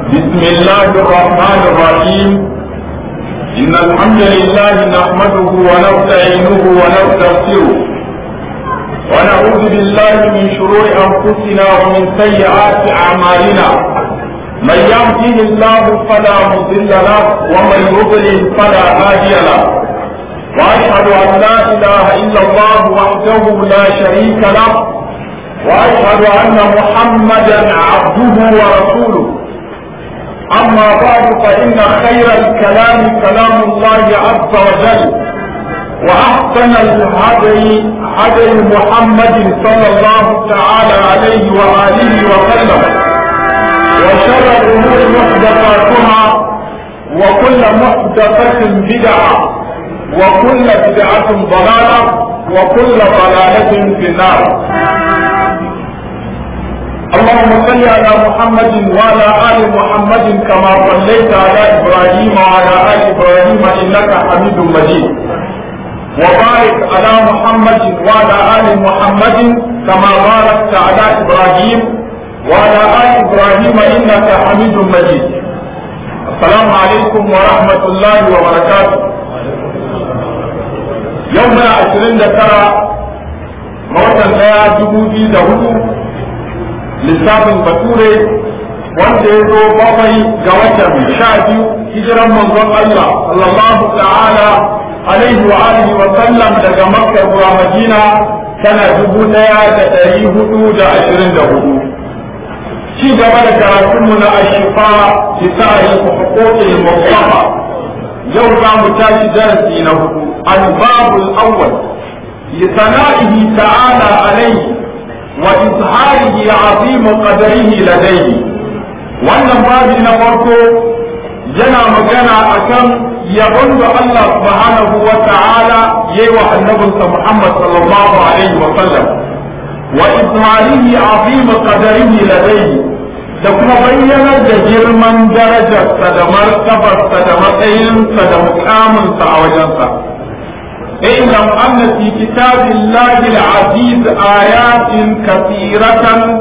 بسم الله الرحمن الرحيم إن الحمد لله نحمده ونستعينه ونستغفره ونعوذ بالله من شرور أنفسنا ومن سيئات أعمالنا من يهده الله فلا مضل له ومن يضلل فلا هادي له وأشهد أن لا إله إلا الله وحده لا شريك له وأشهد أن محمدا عبده ورسوله أما بعد فإن خير الكلام كلام الله عز وجل وأحسن الهدي هدي محمد صلى الله تعالى عليه وآله وسلم وشر الأمور محدثاتها وكل محدثة بدعة وكل بدعة ضلالة وكل ضلالة في النار اللهم صل على محمد وعلى ال محمد كما صليت على ابراهيم وعلى ال ابراهيم انك حميد مجيد وبارك على محمد وعلى ال محمد كما باركت على ابراهيم وعلى ال ابراهيم انك حميد مجيد السلام عليكم ورحمه الله وبركاته يومنا عشرين ترى موتا لا جبودي دهوه lissafin bature wanda ya zo bakwai ga watan sha biyu hijiran manzon Allah sallallahu ta'ala alaihi wa alihi wa sallam daga makka zuwa madina tana dubu daya da dari hudu da ashirin da hudu ci gaba da karatunmu na ashifa bi sa'i huquqil mustafa yau za mu tashi darasi na hudu al-babul awwal li sana'ihi ta'ala alaihi وإظهاره عظيم قدره لديه wannan babi na farko yana magana akan yabon da Allah subhanahu wa ta'ala yayi wa annabinsa Muhammad sallallahu alaihi wa sallam wa izharihi azim qadarihi ladayhi da kuma bayyanar da girman darajarsa da martabarsa da matsayinsa da mukaminsa a wajensa اعلم أن في كتاب الله العزيز آيات كثيرة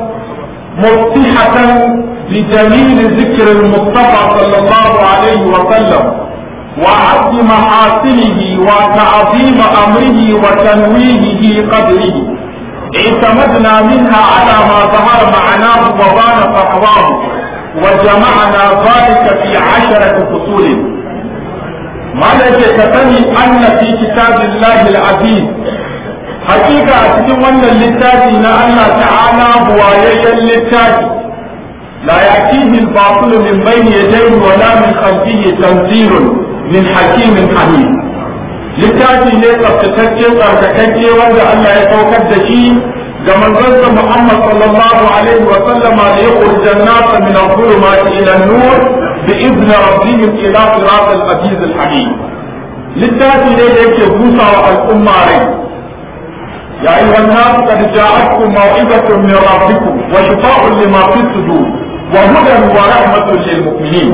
مفتحة لجميل ذكر المصطفى صلى الله عليه وسلم وعد محاسنه وتعظيم أمره وتنويهه قدره اعتمدنا منها على ما ظهر معناه وبان فحواه وجمعنا ذلك في عشرة فصول malam ce ka sani anna fi kitabillahi al-aziz hakika a cikin wannan littafi na Allah ta'ala buwayayyen littafi la yatihi al-batil min bayni yadayhi wa la min khalfihi tanzilun min hakimin hamid littafi ne tsaftatacce tsarkakakke wanda Allah ya saukar da shi ga manzonsa Muhammad sallallahu alaihi wa sallama da ya kurjan nasa min al-zulumati ila an-nur بإذن ربهم إلى صراط العزيز الحميد للتاتي ليك بوسى والأمة عليه يا أيها الناس قد جاءتكم موعظة من ربكم وشفاء لما في الصدور وهدى ورحمة للمؤمنين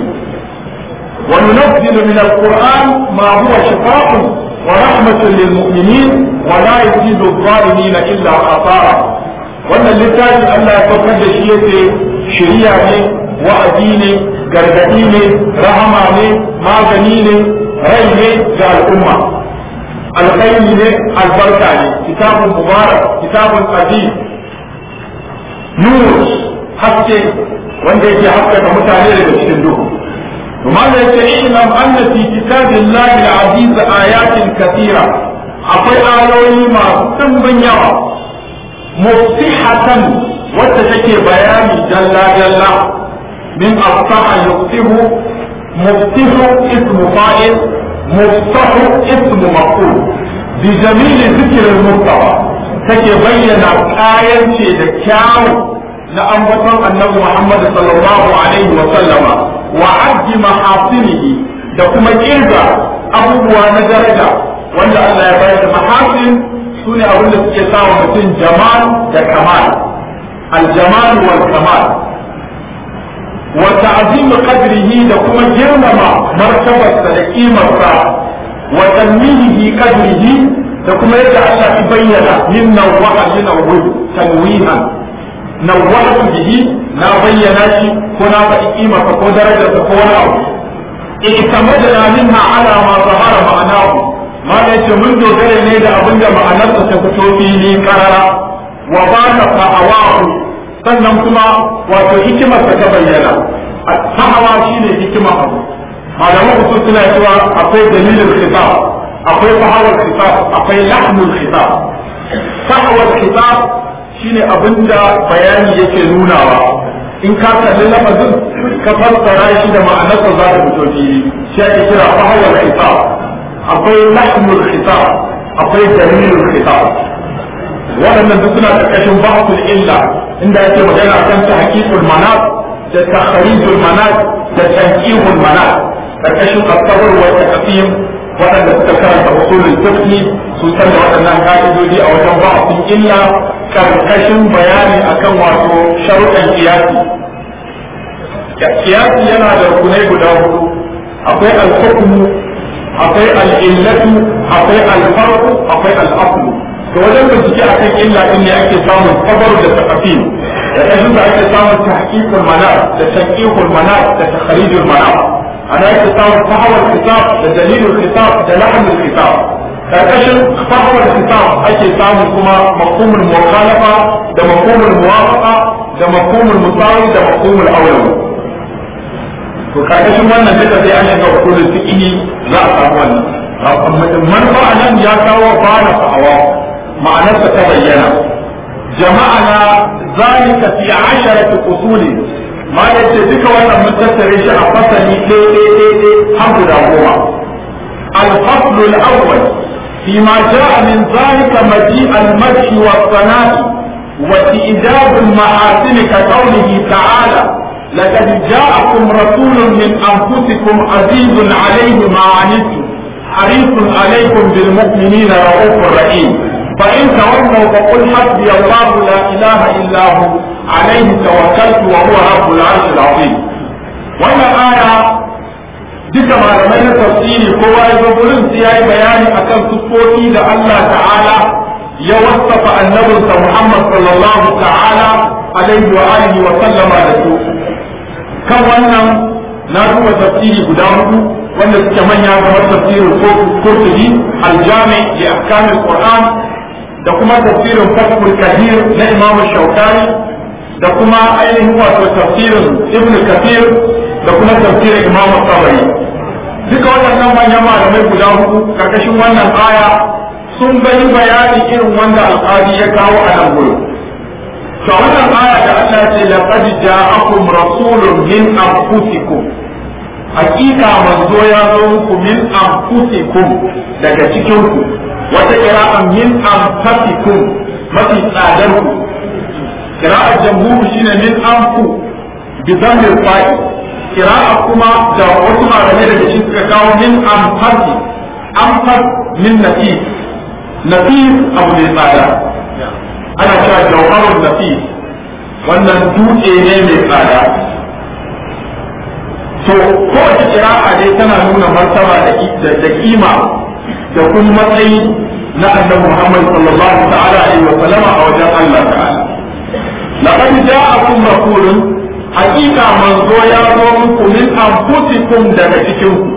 وننزل من القرآن ما هو شفاء ورحمة للمؤمنين ولا يزيد الظالمين إلا خسارة wannan littafin Allah ya saukar da shi yake shari'a ne wa'azi ne gargadi ne rahama ne magani ne rai ne ga al'umma alkhairi ne albarka ne kitabun mubarak kitabun aziz nur haske wanda yake haskaka mutane daga cikin duhu kuma da yake ilam anna fi kitabillahi al-aziz ayatin kathira akwai ayoyi masu dimbin yawa mufsihatan wacce take bayani dalla dalla من أفتح يفتح مفتح اسم فاعل مفتح اسم مفعول بجميل ذكر المرتبى take bayyana kayan ce da kyawu na ambaton annabi Muhammad sallallahu alaihi wa sallama wa addi mahasinihi da kuma kirga abubuwa na daraja wanda Allah ya bayar da mahasin sune abin da suke sawa mutum jamal da kamal al jamal wal kamal وتعظيم قدره لكم جرم مرتبة لقيمة وتنميه قدره لكم يجعل الله يبين من نوع ينوه تنويها نوعت به na bayyana shi ko na faɗi kimarsa ko darajarsa ko wani abu i'tamadna minha ala ma zahara ma'anahu ma da yace mun dogara ne da abin da ma'anarsa ta fito fili karara wa baka fa'awahu sannan kuma wato hikimarsa ta bayyana sa'awa shine hikima abu malaman usul suna cewa akwai dalilin khitab akwai fahawar khitab akwai lahmul khitab sa'awar khitab shine abinda bayani yake nunawa in ka kalli lafazin ka fassara shi da ma'anarsa za ta fito fili shi ake kira fahawar khitab akwai lahmul khitab akwai dalilul khitab waɗannan duk suna ƙarƙashin ba'atul illa inda yake magana kan tahqiqul manat da takharijul manat da tanqihul manat ƙarƙashin asabar wa taqsim waɗanda suka karanta usulul fiqh sun san da waɗannan ka'idodi a wajen ba'atul illa ƙarƙashin bayani akan wato sharuɗan kiyasi kiyasi yana da rukunai guda hudu akwai al-hukmu akwai al-illatu akwai al-farqu akwai al-aslu to wajen bincike a kan illa din ne ake samun sabar da taqafin da kashin da ake samun tahqiqul manar da tanqihul manar da takharijul manar ana ake samun fahawar kitab da dalilul kitab da lahmul kitab karkashin fahawar kitab ake samun kuma mafhumul mukhalafa da mafhumul muwafaqa da mafhumul musawi da mafhumul awlawi to karkashin wannan duka sai an shiga usulul fiqh za a samu wannan manufa nan ya kawo bana fa'awa ma'anarsa ta bayyana jama'ana zalika fi asharati usuli ma yace duka wannan mun tattare shi a fasali ɗaya ɗaya ɗaya har guda goma الفصل الأول فيما جاء من ذلك مجيء المدح والثناء وإيجاب المحاسن كقوله تعالى لقد جاءكم رسول من أنفسكم عزيز عليه ما عنتم حريص عليكم بالمؤمنين رؤوف رحيم فإن تولوا فقل حسبي الله لا إله إلا هو عليه توكلت وهو رب العرش العظيم wannan aya duka malamai na tafsiri kowa ya zo gurin sai yayi bayani akan siffofi da Allah ta'ala ya wasafa annabinsa Muhammad sallallahu ta'ala alaihi wa alihi wa sallama da su kan wannan na duba tafsiri guda hudu wanda suke manya kamar tafsirin Qurtubi al-Jami li ahkam al-Qur'an da kuma tafsirin Fathul Kadir na Imam Shawkani da kuma ainihin wato tafsirin Ibn Kathir da kuma tafsirin Imam Tabari duka waɗannan manyan malamai guda hudu karkashin wannan aya sun bayi bayani irin wanda alƙadi ya kawo a nan gurin to wannan aya da Allah ce laqad ja'akum rasulun min anfusikum hakika manzo ya zo muku min anfusikum daga cikin ku wata qira'an min anfusikum mafi tsadar ku qira'ar jamhur shine min anfu bi dhammil fa'i qira'a kuma da wasu malamai daga cikin suka kawo min anfasi anfas min nafis nafis abu ne tsada ana cewa jawharun nafis wannan dutse ne mai tsada to kowace kira'a dai tana nuna martaba da kima da kuma matsayi na annabi Muhammad sallallahu ta'ala alaihi wa sallama a wajen Allah ta'ala laqad ja'akum rasulun haqiqa manzo ya zo muku min anfusikum daga cikin ku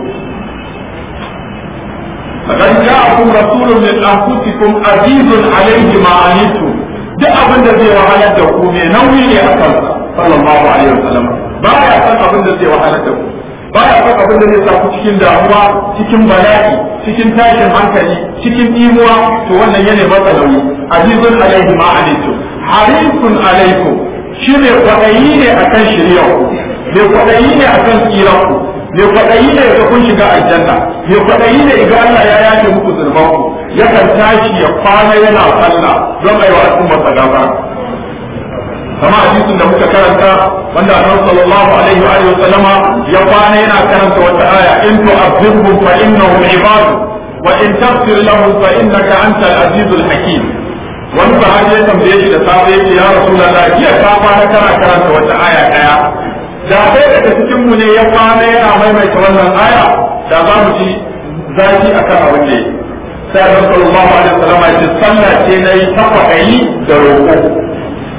laqad ja'akum rasulun min anfusikum azizun alaihi ma anittum duk abin da zai wahalar da ku mai nauyi ne a kansa sallallahu alaihi wa sallam ba ya san abin da zai wahalar da ku ba ya san abin da zai sa ku cikin damuwa cikin bala'i cikin tashin hankali cikin imuwa to wannan yana masa nauyi azizun alaihi ma alaikum harisun alaikum shi ne kwaɗayi ne akan shirya ku mai kwaɗayi ne akan tsira ku mai kwaɗayi ne ga kun shiga aljanna mai kwaɗayi ne ga Allah ya yafe muku zulman ku yakan tashi ya kwana yana sallah don aiwa al'ummar sa gafara kama hadisin da muka karanta wanda annabi sallallahu alaihi wa alihi wasallama ya kwana yana karanta wata aya in tu'azzibhum fa innahum ibadu wa in taghfir lahum fa innaka antal azizul hakim wani sahabi ya tambaye shi da safe yace ya rasulullah jiya ka kwana kana karanta wata aya daya da sai daga cikin mu ne ya kwana yana maimaita wannan aya da za mu ji zaki akan abin da yake sai annabi sallallahu alaihi wasallam ya ce sallah ce nayi ta kwaɗayi da roƙo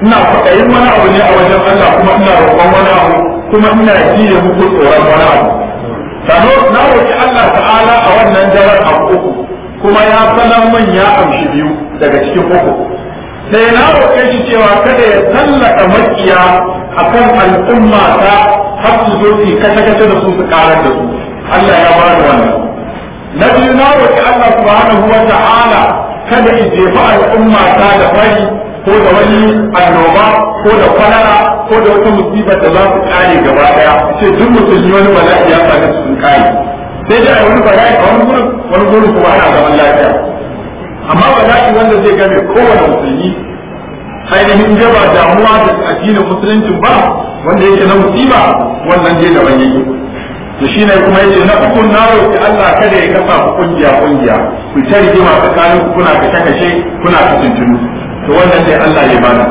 ina kwaɗayin wani abu ne a wajen Allah kuma ina roƙon wani abu kuma ina jiye muku tsoron wani abu sano na roƙi Allah ta'ala a wannan daren abu uku kuma ya sanar man ya amshi biyu daga cikin uku sai na roƙe shi cewa kada ya tallaka makiya akan al'umma ta har su zo su kashe-kashe da su su karar da su Allah ya ba da wannan na biyu na roƙi Allah subhanahu wa ta'ala kada ya jefa al'umma ta da fari ko da wani annoba ko da kwalara ko da wata musibar da za su kare gaba daya ce duk musulmi wani bala'i ya same su sun kare sai dai a wani bala'i a wani gurin wani gurin kuma ana zaman lafiya amma bala'i wanda zai game kowane musulmi ainihin jaba damuwa da addinin musulunci ba wanda yake na musiba wannan dai daban yake to shi ne kuma yace na uku na roki Allah kada ya kafa ku kungiya kungiya ku ta rigima tsakanin ku kuna kashe kashe kuna kusuntunu to wannan dai Allah ya bana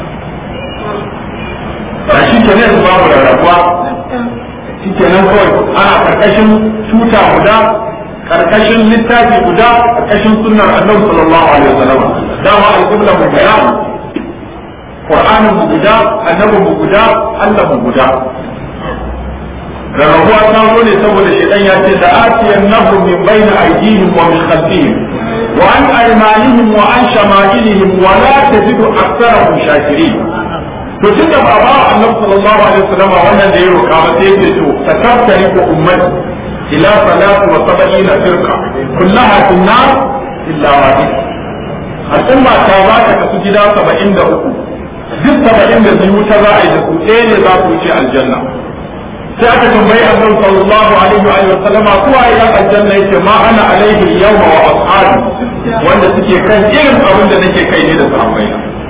a shi ke ne babu rarrabuwa shi ke nan kawai ana karkashin tuta guda karkashin littafi guda karkashin sunnar annabi sallallahu alaihi wasallam dama al-qibla mu bayan qur'anin mu guda annabi mu guda Allah mu guda rarrabuwa ta zo ne saboda shaitan ya ce da atiyan nahu min bayna aydihim wa min khalfihim wa an aymanihim wa an shama'ilihim wa la tajidu aktharahum shakirin to tunda ba ba annabi sallallahu alaihi wasallam wannan da ya roka ba sai yake to takaftari ko ummati ila salatu wa sab'ina firqa kullaha fi nar illa wahid al'umma ta ba ta kasu gida 73 duk 72 ta za a yi da su ɗaya ne za ku wuce aljanna sai aka tambayi annabi sallallahu alaihi wa sallama kuwa ya aljanna yake ma ana alaihi yawma wa ashabi wanda suke kan irin abin da nake kai ne da sahabbai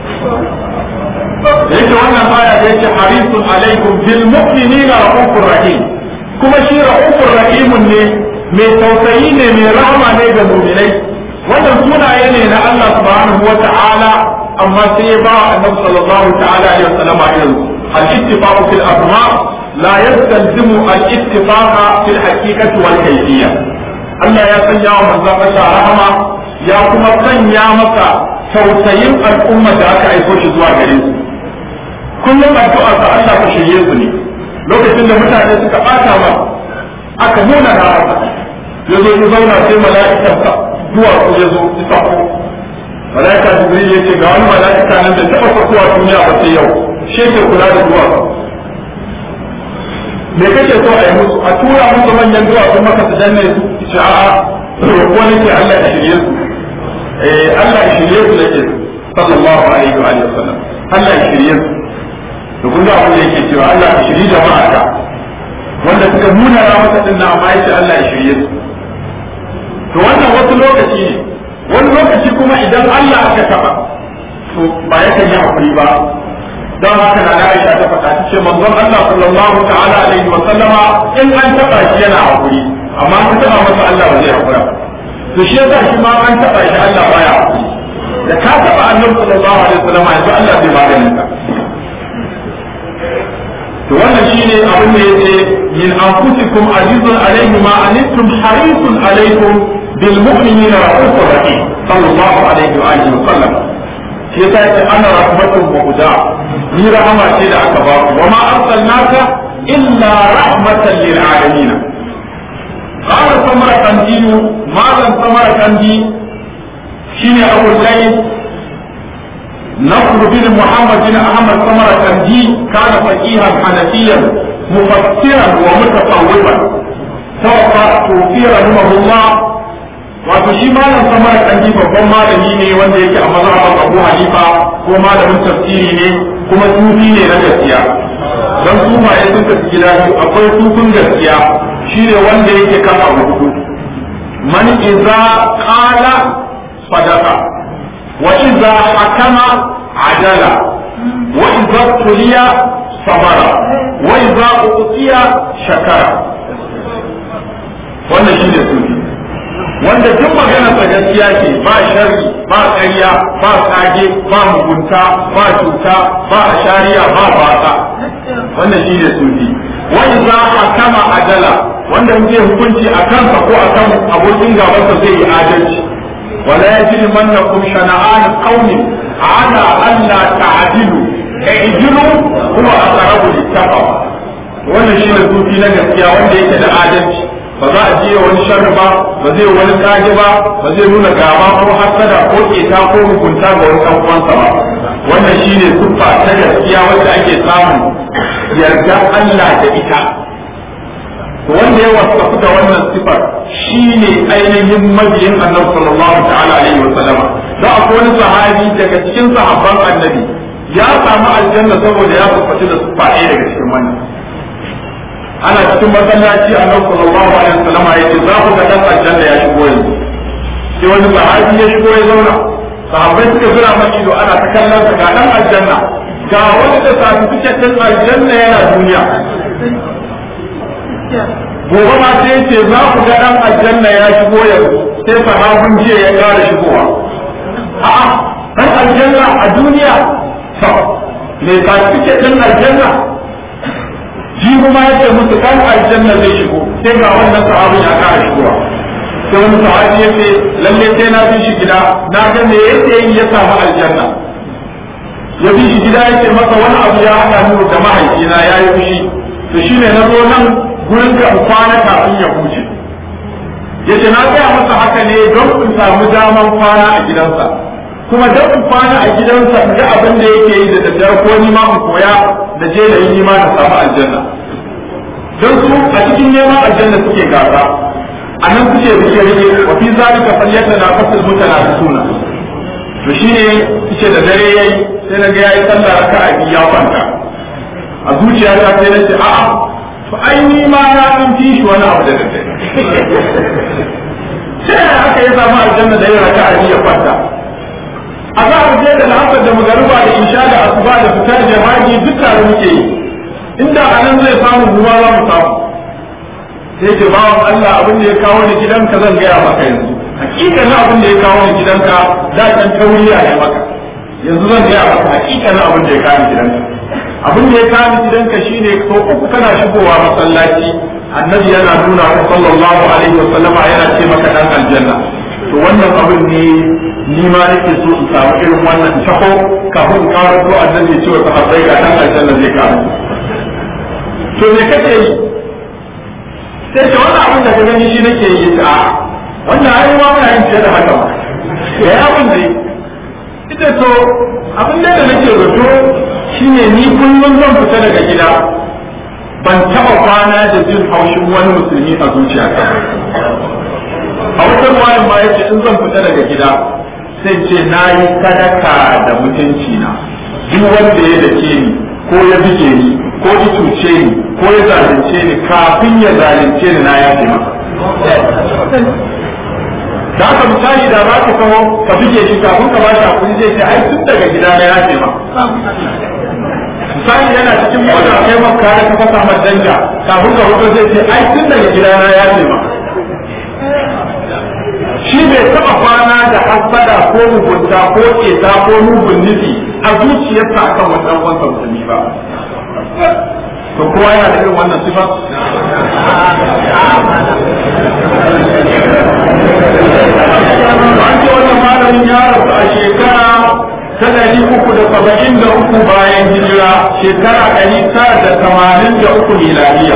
da yake wannan aya da yake harisun alaikum bil mu'minina raufur rahim kuma shi raufur rahimun ne mai tausayi ne mai rahama ne ga mu'minai wannan sunaye ne na Allah subhanahu wa ta'ala amma sai ya ba annabi sallallahu ta'ala alaihi wa sallama irin al-ittifaq fil asma' لا يستلزم الاتفاق في الحقيقة والكيفية Allah ya sanya wa manzon Allah rahama ya kuma sanya masa tausayin al'umma da aka aiko shi zuwa gare su kullum addu'a ta Allah ka shirye su ne lokacin da mutane suka bata ma aka nuna na haka ya zo ya zauna sai mala'ikan sa zuwa ku ya zo ya sako mala'ika jibril ya ce ga wani mala'ika nan da taba sakuwa duniya ba sai yau shi ke kula da zuwa me kake so a yi musu a tura musu manyan duwatsu maka su danne su ce a'a ko nake Allah ya shirye su eh Allah ya shirye su nake sallallahu alaihi wa alihi wasallam Allah ya shirye su to kun ga abin da yake cewa Allah ya shirye jama'a ka wanda suka nuna ra masa din nan amma yace Allah ya shirye su to wannan wasu lokaci ne wani lokaci kuma idan Allah aka taba to ba yakan yi hakuri ba don haka na da Aisha ta faɗa ta ce manzon Allah sallallahu ta'ala alaihi wa sallama in an taɓa shi yana hakuri amma an taɓa masa Allah ba zai hakura to shi yasa shi ma an taɓa shi Allah baya hakuri da ka taɓa annabi sallallahu alaihi wa sallama yanzu Allah zai maganin ka to wannan shine abin da yake min anfusikum azizun alaihi ma anittum harisun alaikum bil mu'minina rahufur rahim sallallahu alaihi wa alihi wa sallam shi yasa yake ana rahmatun muhda ni rahama ce da aka ba ku wa ma arsalnaka illa rahmatan lil alamin qala samara kandi malam samara kandi shine abu zaid نصر بن محمد بن احمد ثمرة كندي كان فقيها حنفيا مفسرا ومتصوفا توفى توفي رحمه الله wato shi malam samar kanji babban malami ne wanda yake a mazhaban Abu Hanifa ko malamin tafsiri ne kuma sufi ne na gaskiya dan sufaye sun tafi gida biyu akwai sufin gaskiya shine wanda yake kan abu hudu man iza qala sadaqa wa iza hakama adala wa iza tuliya sabara wa iza utiya shakara wannan shine sufi wanda duk maganar sa gaskiya ce ba sharri ba ƙarya ba kage ba mugunta ba cuta ba ashariya ba baka wannan shi ne sufi wani za a kama adala wanda zai hukunci a kansa ko a kan abokin gabansa zai yi adalci wala yajri mannakum shana'an qaumin ala alla ta'dilu i'dilu huwa aqrabu lit-taqwa wannan shine sufi na gaskiya wanda yake da adalci ba za a jiya wani sharri ba ba zai wani kage ba ba zai nuna gaba ko hasada ko keta ko hukunta ga wani ɗan uwansa ba wannan shine siffa ta gaskiya wanda ake samun yarda Allah da ita wanda ya wasafu da wannan sifar shine ainihin mabiyin annabi sallallahu ta'ala alaihi wa sallama da akwai wani sahabi daga cikin sahabban annabi ya samu aljanna saboda ya tabbata da siffa ɗaya daga cikin wannan ana cikin masallaci annabi sallallahu alaihi wa sallama yace za ku ga dan aljanna ya shigo yanzu sai wani sahabi ya shigo ya zauna sahabbai suka zura masa ido ana ta kallon sa ga dan aljanna ga wani da certificate din aljanna yana duniya gobe ma sai ce za ku ga dan aljanna ya shigo yanzu sai sahabin jiya ya kara shigowa a'a dan aljanna a duniya to me certificate din aljanna jibu ma yace musu dan aljanna zai shigo sai ga wannan sahabin ya kara shigowa sai wani sahabi ya ce lalle sai na bi shi gida na ga me yake yi ya samu aljanna ya bi shi gida ya ce masa wani abu ya haɗa ni da mahaifina ya yi fushi to shine na zo nan gurin ka in kwana kafin ya huce ya ce na gaya masa haka ne don in samu daman kwana a gidansa kuma don in kwana a gidansa in ga abin da yake yi da daddare ko ni ma in koya da je da yi ni ma na samu aljanna don su a cikin neman aljanna suke gasa a nan kuke rike rike wa fi zalika falyata na fasil mutana suna to shine kuke da dare yayi sai na ga yayi sallah raka'a biyu ya kwanta a zuciyata sai na ce a'a to ai ni ma na dan fi shi wani abu da dare sai haka ya samu aljanna da yin raka'a biyu ya kwanta a za a je da la'asar da magariba da insha da asuba da fitar jama'i duk tare muke yi inda a nan zai samu ruwa za mu samu sai ce bawan Allah abin da ya kawo ni gidanka zan gaya maka yanzu hakikanin abin da ya kawo ni gidanka da can tauriya ne maka yanzu zan gaya maka hakikanin abin da ya kawo ni gidanka abin da ya kawo ni gidanka shine ko uku kana shigowa masallaci annabi yana nuna wa sallallahu alaihi wa sallama yana ce maka dan aljanna to wannan abin ne ni ma nake so in samu irin wannan taho kafin in kawo to annabi ya ce wa sahabbai ga dan aljanna zai kawo to me kake yi sai ce wannan abin da ka gani shi nake yi ta wannan ai ma muna yin fiye da haka ba ya yi abin da ita to abin da nake zato shine ni kullum zan fita daga gida ban taɓa kwana da jin haushin wani musulmi a zuciyata a wata ruwayan ma yace in zan fita daga gida sai ce na yi sadaka da mutunci na duk wanda ya dake ni ko ya bige ni ko ya cuce ni ko ya zalunce ni kafin ya zalunce ni na yafe masa da haka misali da za ka kawo ka bige shi kafin ka bashi hakuri zai ce ai tun daga gida na yafe ma misali yana cikin mota kai maka da ka fasa masa danja kafin ka hudu zai ce ai tun daga gida na yafe ma shi bai taɓa kwana da hasada ko mugunta ko keta ko mugun nufi a zuciyarsa akan wannan wansa musulmi ba to kowa yana da irin wannan sifa an ce wannan malamin ya rasu a shekara ta ɗari uku da saba'in da uku bayan hijira shekara ɗari tara da tamanin da uku miladiya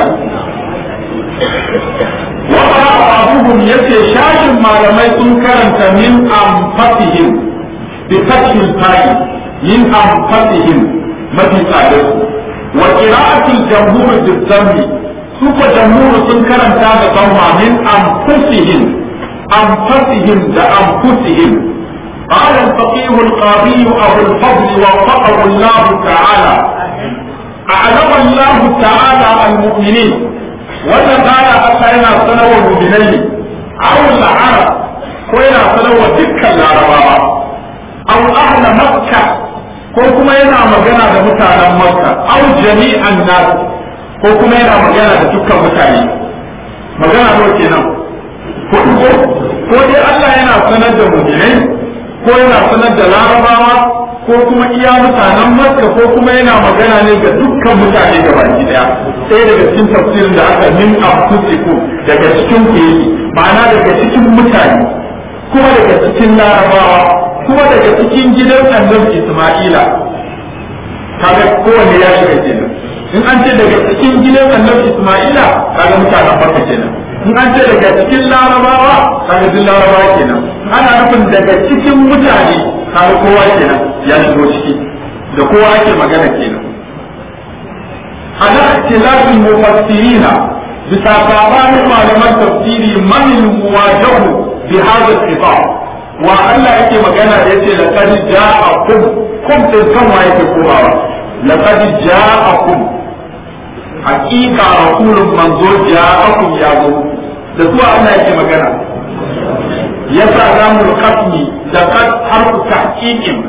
wata abubuwan ya ce shashin malamai sun karanta min amfatihim bi fathil ta'i min amfatihim mafi tsadarsu wa qira'atul jamhur bi suka jamhur sun karanta da dhamma min anfusihim anfusihim da anfusihim قال الفقيه القاضي أبو الفضل وفقه الله تعالى أعلم الله تعالى المؤمنين وتعالى أتينا سنة المؤمنين أو العرب كوينا سنة دكا العرباء أو أهل مكة ko kuma yana magana da mutanen makka au jami'an nas ko kuma yana magana da dukkan mutane magana nawa kenan ko ko ko dai Allah yana sanar da mu'minai ko yana sanar da larabawa ko kuma iya mutanen makka ko kuma yana magana ne ga dukkan mutane ga baki daya sai daga cikin tafsirin da aka min afusiku daga cikin ku yake ma'ana daga cikin mutane kuma daga cikin larabawa kuma daga cikin gidan annabi Isma'ila kaga kowanne ya shiga kenan in an ce daga cikin gidan annabi Isma'ila kaga mutanen Makka kenan in an ce daga cikin Larabawa kaga duk Larabawa kenan ana nufin daga cikin mutane kaga kowa kenan ya shigo ciki da kowa ake magana kenan ala ikhtilafin mufassirina bisa sabanin malaman tafsiri man muwajahu bi hadha al-khitab wa Allah yake magana da yace laqad ja'akum kum din kan wa yake komawa laqad ja'akum haqiqa rasulun manzo ja'akum ya zo da su Allah yake magana yasa zamul qasmi da qad harfu tahqiqin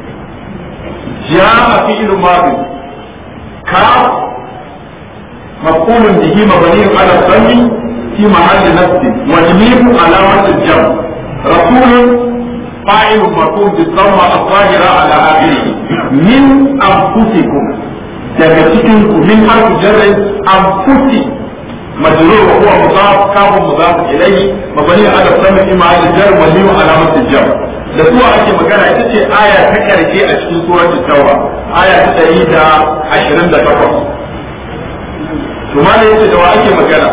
ja'a fi'l madi ka مفعول به مبني على الضم في محل نصب والميم علامة الجمع رسول فاعل مرفوع بالضمة الظاهرة على آخره من أنفسكم daga cikin ku min harfu jarri anfusi majrur wa huwa mudaf kafun mudaf ilayhi mabani ala sami fi ma'al jar wa liyu alamat jar da suwa ake magana ita ce aya ta karshe a cikin suratul tauba aya ta 128 to ma da yace da wa ake magana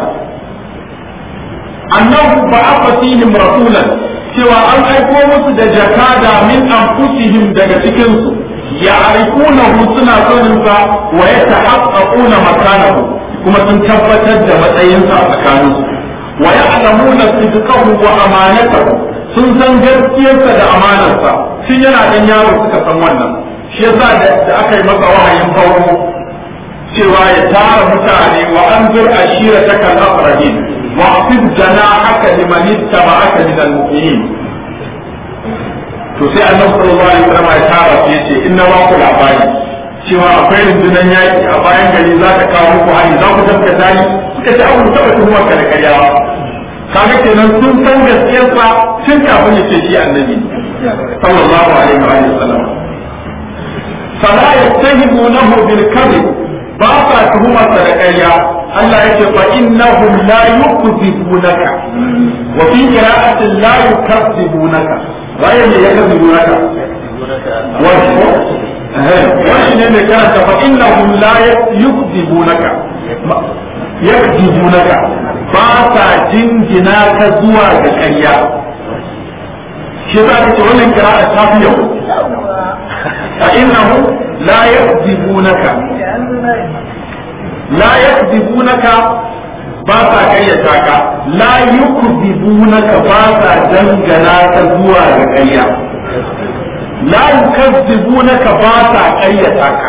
annahu ba'atha fihim rasulan cewa an aiko musu da jakada min anfusihim daga cikin su ya'rifunahu suna sanin sa wa yatahaqqaquna makanahu kuma sun tabbatar da matsayin sa a tsakanin su wa ya'lamuna sidqahu wa amanatahu sun san gaskiyarsa da amanarsa tun yana dan yaro suka san wannan shi yasa da aka yi masa wahayin farko cewa ya tara mutane wa an zur ashira ta kan afrahim wa afid jana haka liman ittaba'aka min al-mu'minin to sai annabi sallallahu alaihi wasallam ya tara sai yace inna ma ku labari cewa akwai rundunar yaki a bayan gari za ta kawo muku hari za ku tabbata ni suka ce abu taba tuhumar ka da karyawa kaga kenan sun san gaskiyarsa tun kafin ya ce shi annabi sallallahu alaihi wa sallam fala yattahimunahu bil kadhib ba sa tuhumar sa da ƙarya Allah yake fa innahum la yukzibunaka wa fi qira'atin la yukzibunaka waye ne ya kazibunaka wani ne mai karanta fa innahum la yukzibunaka yakzibunaka ba sa jingina ka zuwa ga ƙarya shi za ka ce wannan qira'a ta fi yau fa innahum la yakzibunaka la yakzibunaka ba sa kayyata ka la yukzibunaka ba sa dangana ka zuwa ga ƙarya la yukazzibunaka ba sa kayyata ka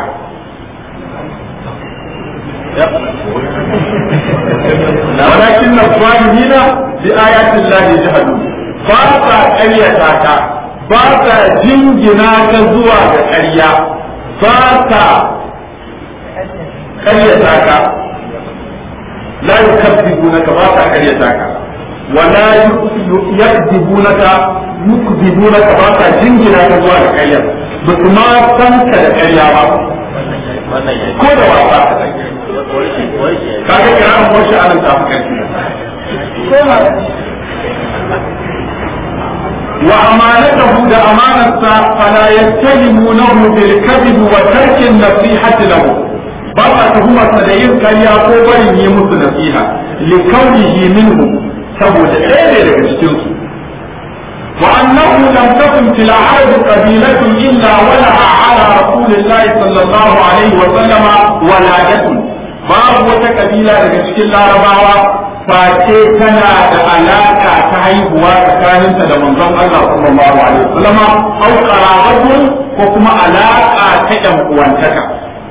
ولكن الظالمين بآيات الله يجحدون ba sa ƙaryata ka ba sa jingina ka zuwa ga ƙarya ba sa karyata ka la yukazzibunaka ba ta karyata ka wa la yakzibunaka yukzibunaka ba ta jingina ka zuwa da karya ba kuma san ka da karya ba ko da wasa kaga kira an wasu anan ta fi karfi wa amanatahu da amanarsa fala yattahimunahu bil kadhib wa tarki an-nasihati lahu ba sa tuhumarsa da yin karya ko barin yi musu nasiha li kaunihi minhu saboda ɗaya ne daga cikin su wa annahu lam takun fil arab qabilatun illa walaha ala rasulillahi sallallahu alaihi wa sallama waladatun babu wata kabila daga cikin larabawa face tana da alaka ta haihuwa tsakaninta da manzon Allah sallallahu alaihi wa sallama au qarabatun ko kuma alaka ta yan uwantaka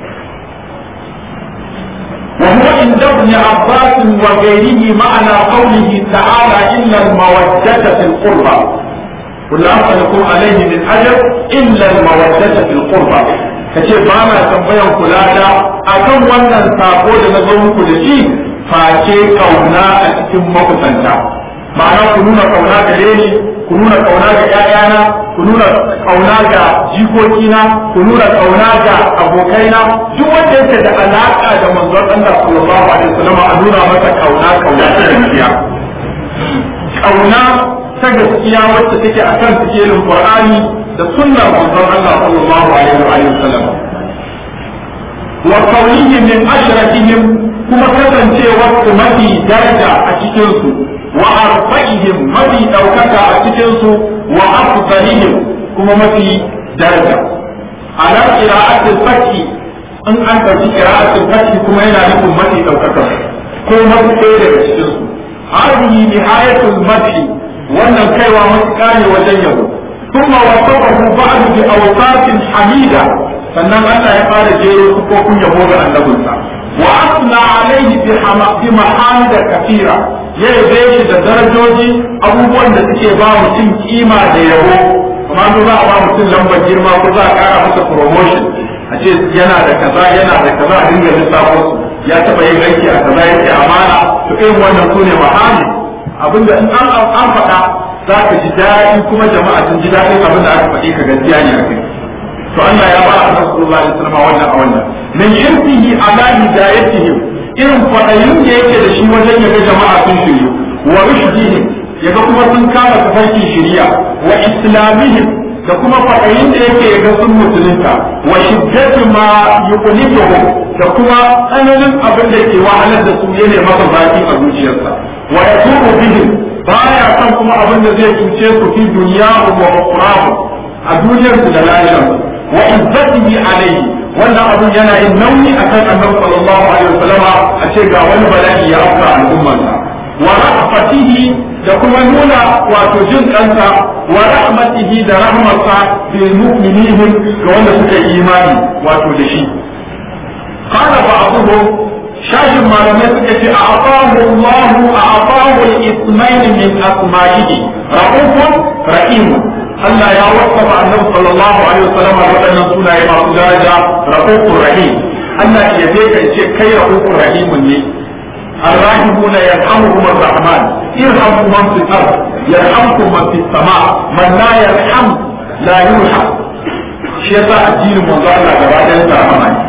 وهو عند ابن عباس وغيره معنى قوله تعالى إلا المودة في القربى قل لا أسألكم عليه من أجر إلا المودة في القربى kace ba na tambayan kula da akan wannan sako da na zo muku da shi face kauna a cikin makusanta ma'ana ku nuna kauna gare ni ku nuna kauna ga ƴaƴana ku nuna kauna ga jikokina ku nuna kauna ga abokaina duk wanda yake da alaka da manzon Allah sallallahu alaihi wasallam a nuna masa kauna kauna ta gaskiya kauna ta gaskiya wacce take akan cikin Qur'ani da sunnar manzon Allah sallallahu alaihi wa sallam wa qawlihim min ashrakihim kuma kasancewar su mafi daraja a cikin su wa arfa'ihim mafi daukaka a cikin su wa afdalihim kuma mafi daraja ala qira'atil fathi in an ɗauki qira'atil fathi kuma yana nufin mafi daukaka ko mafi ɗaya daga cikin su hadhihi nihayatul madhi wannan kaiwa matuƙa ne wajen yabo ثم وصفه بعد بأوصاف حميدة sannan Allah ya fara jero sufofin yabo ga annabinsa wa asna alaihi bi mahamida kafira ya yabe shi da darajoji abubuwan da suke ba mutum kima da yabo amma ko za a ba mutum lambar girma ko za a kara masa promotion a ce yana da kaza yana da kaza a dinga lissafo su ya taba yin aiki a kaza yake amana to irin wannan su ne mahami abinda in an an faɗa za ka ji daɗi kuma jama'a sun ji daɗin abin da aka faɗi ka gaskiya ne a kai to Allah ya ba Annabi sallallahu alaihi wasallam wannan a wannan min irtihi ala hidayatihim irin fadayin da yake da shi wajen yaga jama'a sun shiryu wa rushdihim yaga kuma sun kama tafarkin shiriya wa islamihim da kuma fadayin da yake yaga sun musulunta wa shiddatu ma yuqnifuhum da kuma tsananin abin da ke wahalar da su yana masa baki a zuciyarsa wa yatubu bihim baya son kuma abin da zai cuce su fi duniya wa ukhrahu a duniyarsu da lahirarsu wa izzatihi alayhi wannan abun yana yin nauyi akan annabi sallallahu alaihi wasallama a ce ga wani bala'i ya afka al'ummarsa wa rahmatihi da kuma nuna wato jin kansa wa rahmatihi da rahmarsa bil mu'minihim ga wanda suka yi imani wato da shi qala ba'dhum shashin malamai suka ce a afahu Allah a afahu al-ismail min asma'ihi ra'ufun rahimun Allah ya wasafa annabi sallallahu alaihi wasallam da waɗannan sunaye masu daraja rahufur rahim Allah ya je kan ce kai rahufur rahimun ne الراحمون يرحمهم الرحمن ارحموا من في الارض يرحمكم من في السماء من لا يرحم لا يرحم shi yasa addinin manzo Allah gaba ɗayan sa rahama ne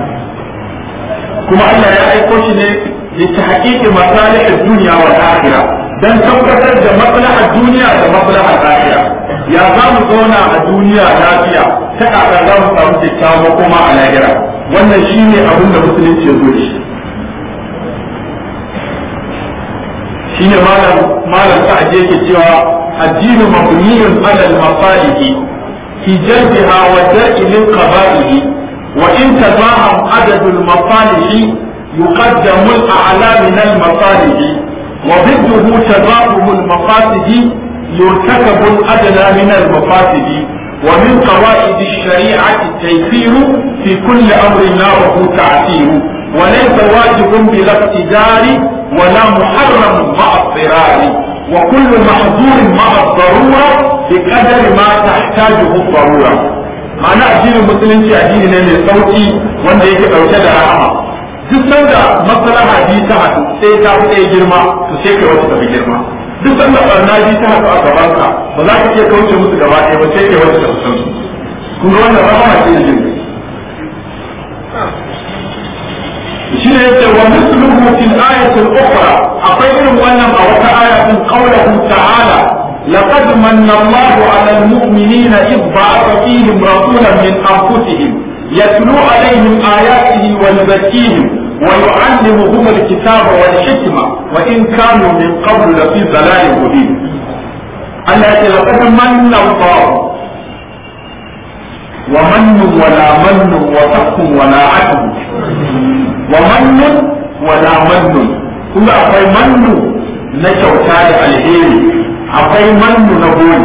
kuma Allah ya aiko shi ne li tahqiqi masalih ad-dunya wal akhirah dan tabbatar da maslahar duniya da maslahar lahira ya za mu zauna a duniya lafiya ta kaka za mu samu kyakkyawa kuma a lahira wannan shine abin da musulunci ya zo da shi shine malam malam sa'ad yake cewa addinu mabniyun ala al-masalih fi jalbiha wa dar'i lil qaba'ih wa in tazaham adad al-masalih يقدم الأعلى من المصالح وضده تضاعف المفاسد يرتكب الأدنى من المفاسد ومن قواعد الشريعة التيسير في كل أمر ناره تعسير وليس واجب بلا اقتدار ولا محرم مع اضطرار وكل محظور مع الضرورة بقدر ما تحتاجه الضرورة معنى الدين المسلم الدين ne mai sauki wanda yake ɗauke da rahama duk sanda maslaha bi ta haɗu sai ta fi ɗaya girma to sai kai wata tafi girma duk sanda barna bi ta haɗu a gaban ka ba za ka iya kauce musu gaba ɗaya ba sai kai wata tafi san su kun ga wannan rahama ce da jin shi ne yace wa misluhu fil ayati al-ukhra akwai irin wannan a wata aya din qawluhu ta'ala لقد من الله على المؤمنين إذ بعث فيهم رسولا من أنفسهم يتلو عليهم آياته ويزكيهم ويعلمهم الكتاب والحكمة وإن كانوا من قبل لفي ضلال مبين التي لقد من الله ومن ولا من وفق ولا عدل ومن ولا من كل أقوي من نشوتا الهيري أقوي من نقول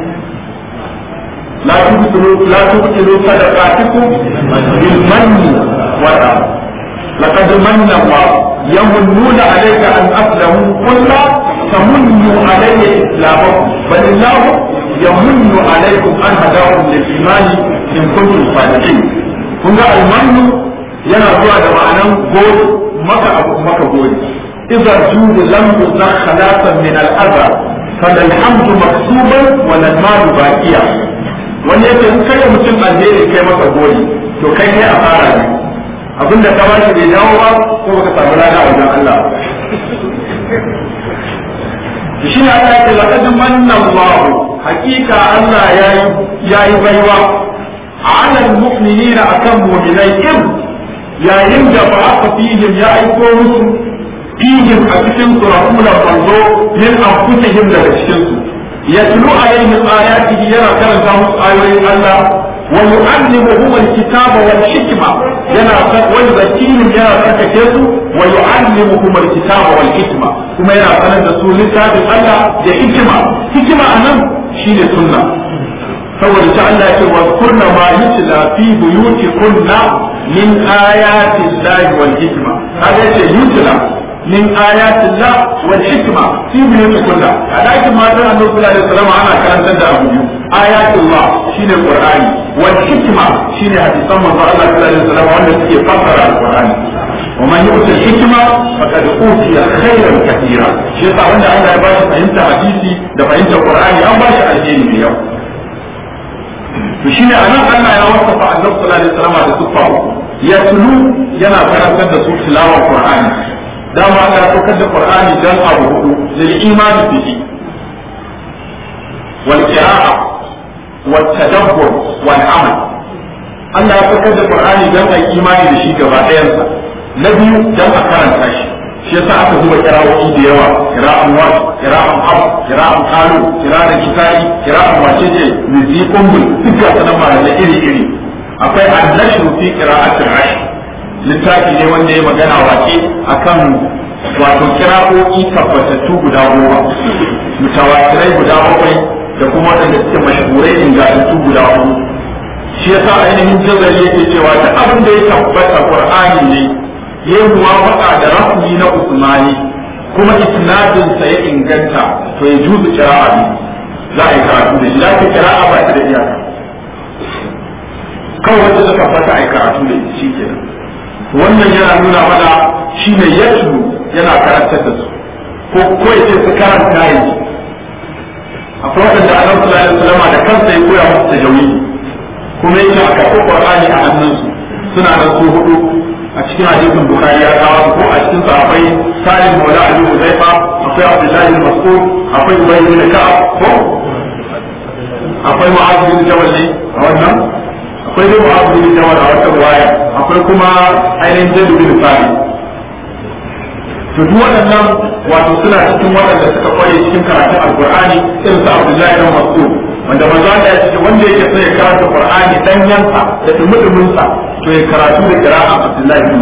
لا تبطلوا لا تبطلوا صدقاتكم بالمن والأذى لقد من الله يمنون عليك أن أسلموا قل لا تمنوا علي إسلامكم بل الله يمن عليكم أن هداكم للإيمان إن كنتم صادقين kun ga almanu yana zuwa da ma'anan gori maka abu maka gori idza judu lam yuzna khalatan min al-adha فالحمد مكتوبا والمال باقيا wani yake in kai mutum alheri kai masa gori to kai ne a fara ne abinda ka bashi bai dawo ba ko baka samu lada a wajen Allah shi ne Allah yake laqad manna Allah hakika Allah yayi baiwa ala almu'minina akan mu'minai in yayin da ba aka fihim ya aiko musu fihim a cikin su rasulan manzo min anfusihim daga cikin su yatlu alaihim ayatihi yana karanta musu ayoyin Allah wa yu'allimuhum alkitaba wal hikma yana wa yuzakkihim yana tsarkake su wa yu'allimuhum alkitaba wal hikma kuma yana sanar da su littafin Allah da hikima hikima anan shine sunna saboda ta Allah ce wa kunna ma yutla fi buyuti kunna min ayati llahi wal hikma kaga yace yutla min ayati llah wal hikma fi buyuti kunna a dakin matan Annabi sallallahu alaihi wasallam ana karantar da abu biyu ayati llah shine qur'ani wal hikma shine hadisan manzo Allah sallallahu alaihi wasallam wanda suke fassara alqur'ani ومن يؤتي الحكمة فقد أوتي خيرا كثيرا شيء طبعا الله يباشر فهمت حديثي ده فهمت القرآن يا باشا الدين بيوم to shine anan Allah ya wasafa Annabi sallallahu alaihi wasallam da siffa ya tulu yana karantar da su tilawar Qur'ani dama Allah ya saukar da Qur'ani dan abu hudu lil imani bihi wal qira'a wal tadabbur wal amal Allah ya saukar da Qur'ani dan ai imani da shi gaba ɗayansa na biyu dan a karanta shi shi yasa aka zuba kira'o'i da yawa kira'an wa kira'an hab kira'an kalu kira'an kitai kira'an wace ce mizi kumbul duk ga sanan malamai iri iri akwai annashru fi qira'atil ash littafi ne wanda ya magana wace akan wato kira'o'i tabbatattu guda goma mutawatirai guda bakwai da kuma waɗanda suke mashhurai ingantattu guda hudu shi yasa ainihin jazari yake cewa duk abin da ya tabbata qur'ani ne ya yi muwafaka da rafuni na usmani kuma isnadin sa ya inganta to ya juzu kira'a ne za a yi karatu da shi za ka kira'a ba ta da iyaka kawai wanda suka fata a yi karatu da shi kenan wannan yana nuna mana shi ne yatsu yana karantar da su ko ko ya ce su karanta yi akwai waɗanda annabi sallallahu alaihi wasallam da kansa ya koya musu tajawidi kuma yake a karɓi qur'ani a hannunsu suna nan su hudu a cikin hadisin bukhari ya kawo ko a cikin sahabbai salim maula ali huzaifa akwai abdullahi bin mas'ud akwai ubay bin ka'ab ko akwai mu'adh bin jabal ne a wannan akwai dai mu'adh bin jabal a wata riwaya akwai kuma ainihin zaid bin sabit to duk waɗannan wato suna cikin waɗanda suka kware cikin karatun alqur'ani irin su abdullahi bin mas'ud wanda manzo Allah ya ce wanda yake so ya karanta qur'ani dan yansa da dumudumin sa to ya karatu da qira'a Abdullahi bin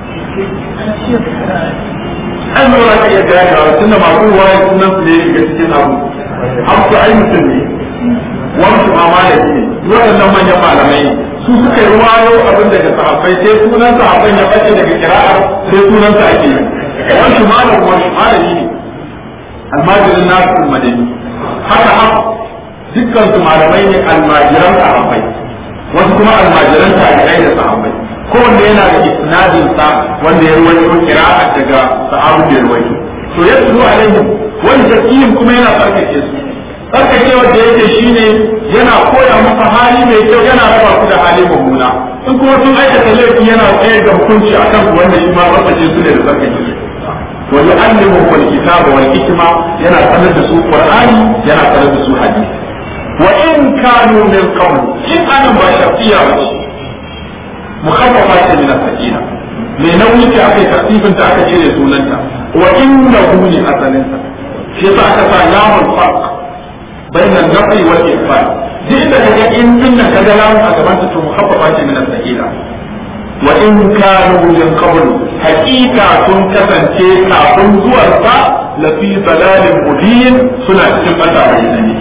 an lura ka iya gane wa tunda masu ruwaya sunan su ne shiga cikin abu hamsu ai mutum ne wani ma malami ne waɗannan manyan malamai su suka yi ruwayo abin daga sahabbai sai sunan sahabbai ya bace daga qira'a sai sunan sa ake yi wani malam wani malami ne almajirin nasu madani haka haka dukkan su malamai ne almajiran sahabbai wasu kuma almajiran tabi'ai da sahabbai kowanne yana da isnadin sa wanda ya ruwaito qira'a daga sahabu da ya ruwaito to ya tsuru alaihim wani taqiyin kuma yana tsarkake su tsarkake wanda yake shine yana koya musu hali mai kyau yana raba su da hali mummuna in kuma sun aikata laifi yana tsaye da hukunci akan su wanda shi ma tsarkake su ne da tsarkake su ويعلمهم الكتاب والحكمة ينا سند سوء قرآن ينا سند سوء حديث وإن كانوا من قبل إن أنا ما شرطية مخففات من السكينة mai nauyi ce aka yi tartibin ta aka cire sunanta wa inna hu ne asalinsa shi yasa aka sa lamun farq bainan nafi wal ifad duk da kaga in din nan kaga lamun a gaban ta to mukhaffafa ce min as-sakina wa in kanu min qabl haqiqa sun kasance kafin zuwar sa la fi dalalin mubin suna cikin bata bayyana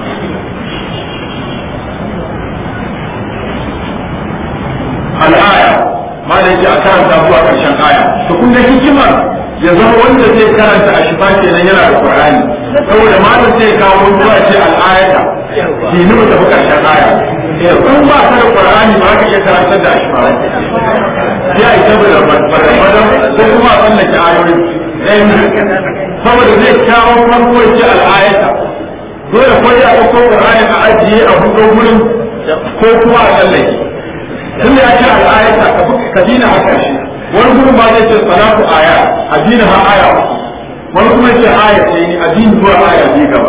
al'aya ma da yake a karanta zuwa karshen aya to kun ga hikimar ya zama wanda zai karanta a shifa kenan yana da qur'ani saboda malam zai kawo zuwa ce al'ayata ki ni mu tafi karshen aya kun ba ka da qur'ani ba ka iya karantar da shifa ya yi saboda barbadan ko kuma a tsallake ayoyi saboda zai kawo farko ya ce al'ayata dole ko ya ɗauko qur'ani a ajiye a hudo gurin ko kuma a tsallake tunda ya ce al'ayata ka dina haka shi wani gurin ba zai ce salatu aya a dina ha aya wani kuma ce aya ce ni a dina zuwa aya biyu gaba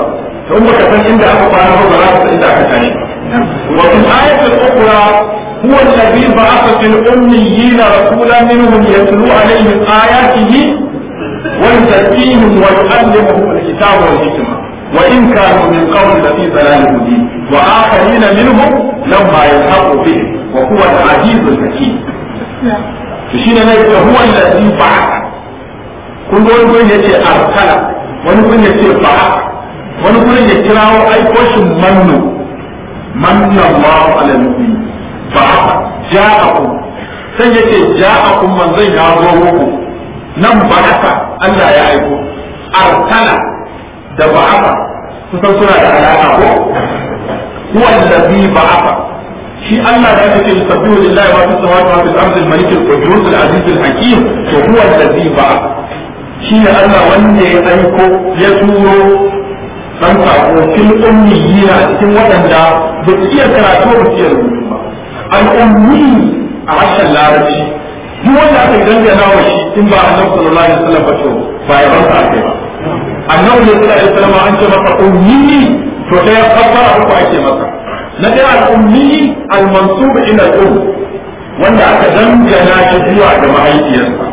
to in baka san inda aka kwana ba ba za ka san inda aka tashi wa fi ayatul ukhra huwa alladhi ba'atha fil ummiyina rasulan minhum yatlu alaihim ayatihi wa yuzakkihim wa yu'allimuhum al-kitaba wal hikma وإن كانوا من قبل لفي ضلال مبين وآخرين منهم لما يلحقوا به وهو العزيز الحكيم شيء هو الذي بعث kun ga wani gurin ya ce arsala wani gurin ya ce ba'a wani gurin ya kirawo aiko shi mannu manna Allahu ala nabi ba'a ja'akum sai ya ce ja'akum manzon ya zo muku nan ba'aka Allah ya aiko arsala da ba'aka kusan suna da alaka ko huwa allazi ba'aka shi Allah da yake yusabbihu lillahi wa fis samawati wa fil ardi al-malik al-qudus al-aziz al-hakim to huwa allazi ba'aka shi ne Allah wanda ya aiko ya turo dan sako fil ummiyina a cikin waɗanda ba su iya karatu ba su iya rubutu ba al-ummi a harshen larabci duk wanda aka dangana wa shi in ba annabi sallallahu alaihi wasallam ba to ba ya barka kai ba annabi sallallahu alaihi wasallam an ce masa ummi to da ya fassara uku ake masa na ɗaya al-ummi al-mansub ila al-um wanda aka dangana shi zuwa ga mahaifiyarsa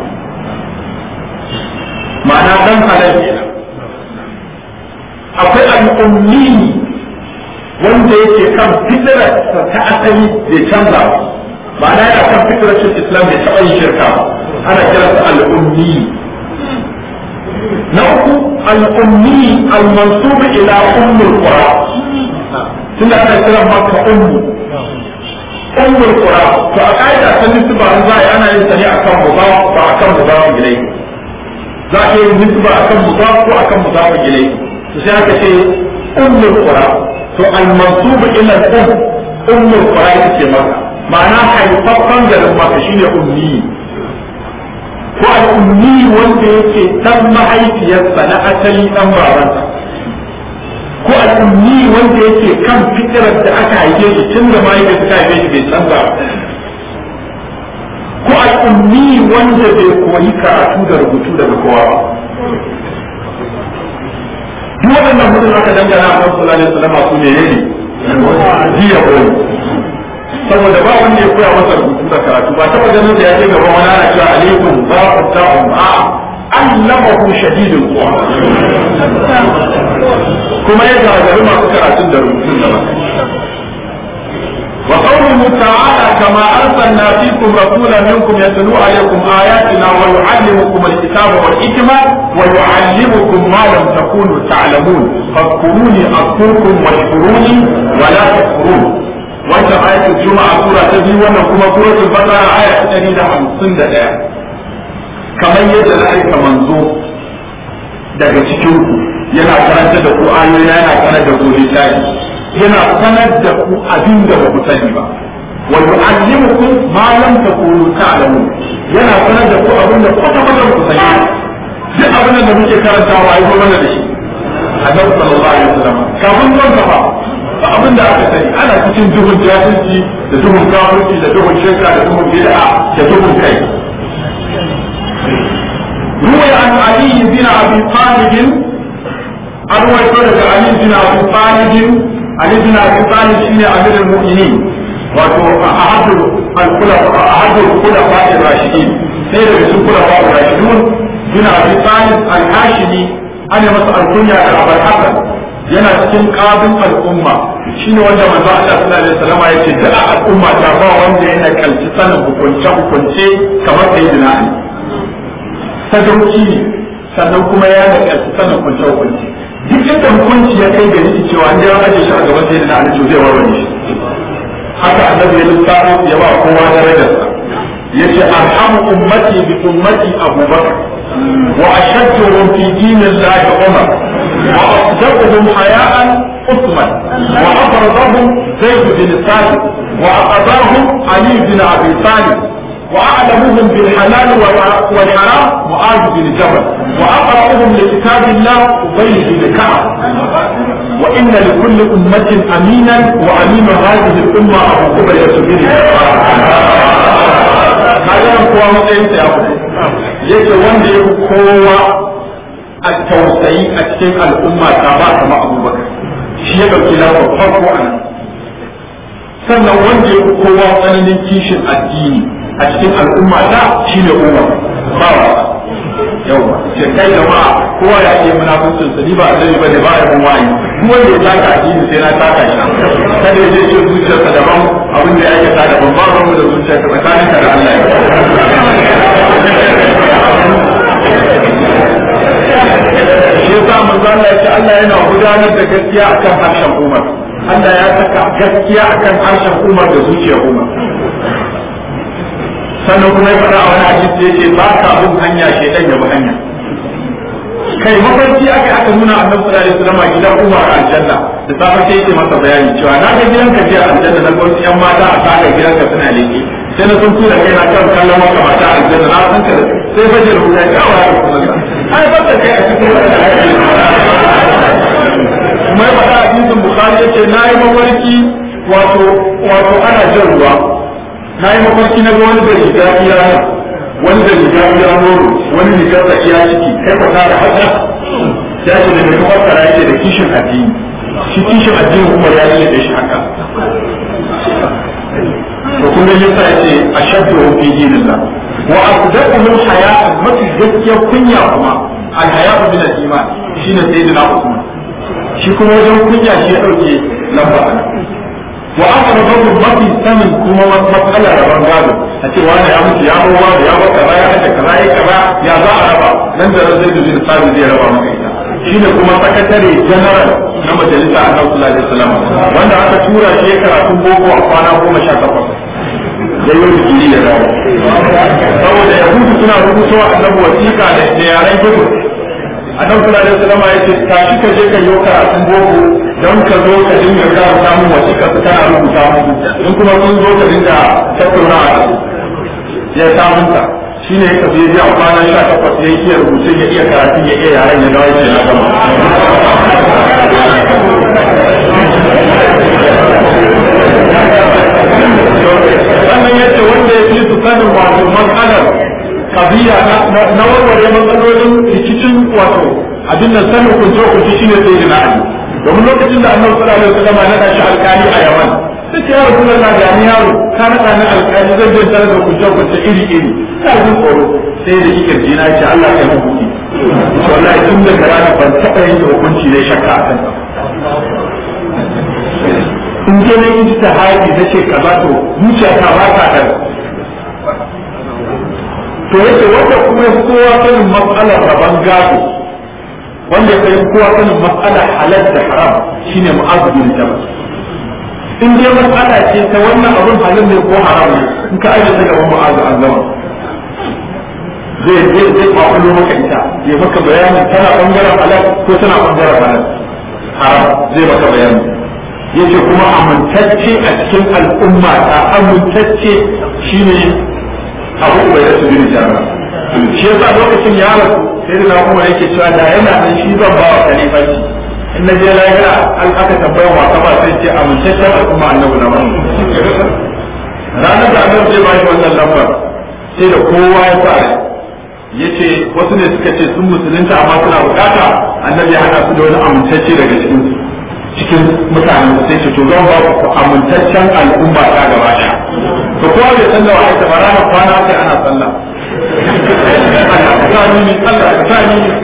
ma'ana dan halal kenan akwai al'ummi wanda yake kan fitrar ta asali bai canza ba ma'ana yana kan fitrar islam bai taɓa yin shirka ba ana kiransa al'ummi na uku al'ummi al-mansub ila ummul qura tunda ana kiran maka ummu ummul qura to a kaida ta nisba za a ana yin sa ne akan mudaf ba akan mudaf ilayhi za a yi nisba akan mudaf ko akan mudaf ilai to sai aka ce ummul qura to al mansub ila al um ummul qura yake maka ma'ana haifaffan garin maka shine ummi ko al ummi wanda yake dan mahaifiyarsa na asali dan babansa ko al ummi wanda yake kan fitrar da aka haife shi tun da mahaifiyarsa ta haife shi bai canza ko al'ummi wanda bai koyi karatu da rubutu daga kowa ba duk waɗannan mutum aka dangana a kan sallallahu alaihi wasallam su ne ne jiya koyi saboda ba wanda ya koya masa rubutu da karatu ba taba ganin da ya ce gaban wani ana cewa alaikum za ku ta'um a allamahu shadidul quwa kuma ya gagari masu karatun da rubutun da ba وقوله تعالى كما أرسلنا فيكم رسولا منكم يتلو عليكم آياتنا ويعلمكم الكتاب والحكمة ويعلمكم ما لم تكونوا تعلمون فاذكروني أذكركم واشكروني ولا تكفرون وانت آية الجمعة سورة تبي وانا كما سورة البقرة آية تريد خمسين دقيقة كما يجد ذلك منظور daga cikinku yana karanta da ku ayoyi yana karanta da ku littafi yana sanar da ku abin da ba ku sani ba wa yu'allimukum ma lam takunu ta'lamun yana sanar da ku abin da kwata kwata ba ku sani duk abin da muke karantawa ai ko mana da shi annabi sallallahu alaihi wasallam kafin zuwan sa ba ba abin da aka sani ana cikin duhun jahilci da duhun kafirci da duhun shirka da duhun bid'a da duhun kai روي عن علي بن ابي طالب أروي عن علي بن ابي طالب علي بن ابي طالب شيء امير المؤمنين wato ahadu al-khulafa ahadu al-khulafa ar-rashidin sai daga cikin khulafa ar-rashidun bin abi talib al-hashimi ana masa al-kunya da abul hasan yana cikin qadin al-umma shine wanda manzo Allah sallallahu alaihi wasallam ya ce da al-umma ta ba wanda yana kalci sanin hukunce hukunce kamar sayyidina ali sadauki ne sannan kuma ya da kalci sanin hukunce hukunce duk inda hukunci ya kai gari cewa an ya aje shi a gaban sayyidina ali to zai warware shi haka annabi ya lissafo ya ba kowa darajarsa yace arhamu ummati bi ummati abubakar wa ashadduhum fi dinillahi umar wa asdaquhum haya'an عثمان وأبرزهم زيد بن ثابت وأقضاهم علي بن أبي طالب وأعلمهم بالحلال والحرام معاذ بن جبل وأقرأهم لكتاب الله أبي بن كعب وإن لكل أمة أمينا وأمين هذه الأمة أبو قبل يسجد هذا هو مطعم يا yake wanda ya kowa a tausayi a cikin al'umma ta ba kama abubakar shi ya ɗauki lamba farko a nan sannan wanda ya fi kowa tsananin kishin addini a cikin al'umma ta shi ne umar ba wa yawa ce kai jama'a kowa ya iya munafuncin sa ni ba annabi bane ba ya mun wayi kuma wanda ya taka addini sai na taka shi kada ya je ce zuciyarsa daban abin da ya aikata daban ba mu da zuciyarsa tsakaninka da Allah shi yasa manzo Allah ya ce Allah yana gudanar da gaskiya akan harshen Umar Allah ya saka gaskiya akan harshen Umar da zuciyar Umar sannan kuma ya faɗa a wani hadisi yace ba ka bin hanya shedan ya bi hanya kai mafarki aka aka nuna annabi sallallahu alaihi wasallam gidan Umar a aljanna da safe sai yake masa bayani cewa na ga gidanka jiya aljanna na ga wasu yan mata a saka gidanka suna leke sai na sun tura kai na kan kallon wata mata a aljanna na san ka sai fajar ruwa ya wa ya kuma ai ba ta kai a cikin wannan kuma ya faɗa hadisin bukhari yace na yi mafarki wato wato ana jan ruwa na yi mafarki na ga wani da riga iya wani da riga iya noro wani riga da iya ciki kai ka tara haka ya ce da mai fassara yake da kishin addini shi kishin addini kuma ya yi da shi haka to kun ga yasa yace ashaddu fi dinillah wa asdaqu min hayat mafi gaskiya kunya kuma al hayatu min al iman shine sayyidina usman shi kuma wajen kunya shi ya dauke lamba wa aka rabu mafi sanin kuma matsala rabon gado a ce wani ya mutu ya ruwa da ya baka kaza ya haɗa kaza ya kaza ya za a raba nan da zai da zai sabi zai raba maka ita shine kuma sakatare general na majalisa a nan sallallahu alaihi wasallam wanda aka tura shi ya karatun boko a kwana goma sha takwas da yau digiri ya dawo saboda yahudu suna rubutowa annabi wasiƙa da yaren gudu annabi sallallahu alaihi wasallam ya ce tashi ka je ka yi karatun boko don ka zo ka dinga ga samun wasiƙa su kana rubuta musu in kuma sun zo ka dinga tattaunawa da su ya samunta shi ne ka je a kwana sha takwas ya iya rubuce ya iya karatu ya iya yaren ya dawo ya na gama sannan yace wanda ya fi su sanin wato matsalar kabiya na warware matsalolin rikicin wato abin nan sanin kunce kunce shine sai da na'ani domin lokacin da annabi sallallahu alaihi wasallam ya nada shi alkali a Yaman sai ya rasulullah ga ni yaro ka nada ni alkali zan je tare da kunce kunce iri iri sai jin tsoro sai da yake jina ce Allah ya hukunci wallahi tun da rana ban taɓa yin hukunci ne shakka akan in je na yi ta haji na ce kaza to zuciya ta ba ta da to yake wanda kuma ya kowa sanin matsalar rabon gado wanda ya kowa sanin matsalar halal da haram shine mu'azzu bin jabal in dai matsala ce ta wannan abun halal ne ko haram ne in ka aje ta gaban mu'azzu an zama zai zai zai kwakwalo maka ita ya maka bayani tana bangaren halal ko tana bangaren halal haram zai maka bayani yace kuma amintacce a cikin al'umma ta amintacce shine abu bai da su bin jara shi yasa lokacin ya rasu sai da kuma yake cewa da yana da shi zan ba wa khalifanci in na je lahira an aka tambaya wa kama sai ce amintaccen al'umma annabi na wani ranar da annabi zai bashi wannan lambar sai da kowa ya sa yace wasu ne suka ce sun musulunta amma suna bukata annabi ya hada su da wani amintacce daga cikin su cikin mutanen sai ce to zan ba ku amintaccen al'umma ta gaba daya to kowa bai san da wa'aita ba ranar kwana sai ana sallah Allah ka sani ni Allah ka sani ni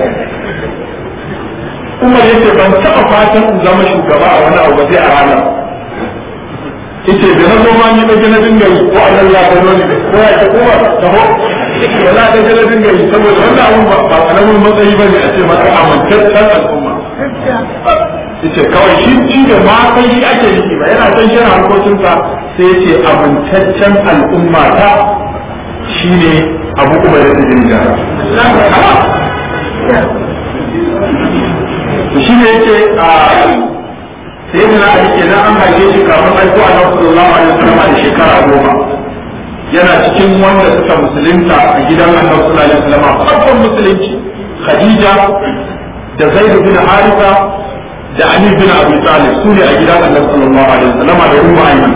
Umar yace ban taɓa fatan in zama shugaba a wani abu ba sai a ranar yace da na zo ma ni da na dinga yi ko Allah ya gano ni ko ya ta kuma taho wala da na dinga yi saboda wannan abun ba karamin matsayi bane a ce maka amintaccen al'umma yace kawai shi shi da ma sai shi ake yi ba yana san shi harkokinsa sai yace amintaccen al'umma ta shine abu kuma da jin jara to shi ne yace a sai da na ake nan an haife shi kafin aiko a nan sallallahu alaihi wasallam da shekara goma yana cikin wanda suka musulunta a gidan annabi sallallahu alaihi wasallam farkon musulunci khadija da zaid bin haritha da Ali bin Abi Talib su ne a gidan Annabi sallallahu alaihi wasallam da Ummu Ayman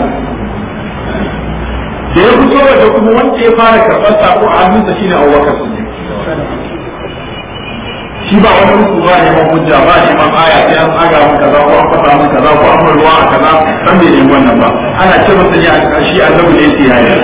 da ya fito da kuma wanda ya fara karɓar sako a hannunsa shine Abu Bakar Siddiq shi ba wani mutu ba ne man hujja ba ne man aya sai an aga mun kaza ko an fasa mun kaza ko an mun ruwa a kaza san bai nemi wannan ba ana ce masa ne a ƙarshe annabi ne sai yayi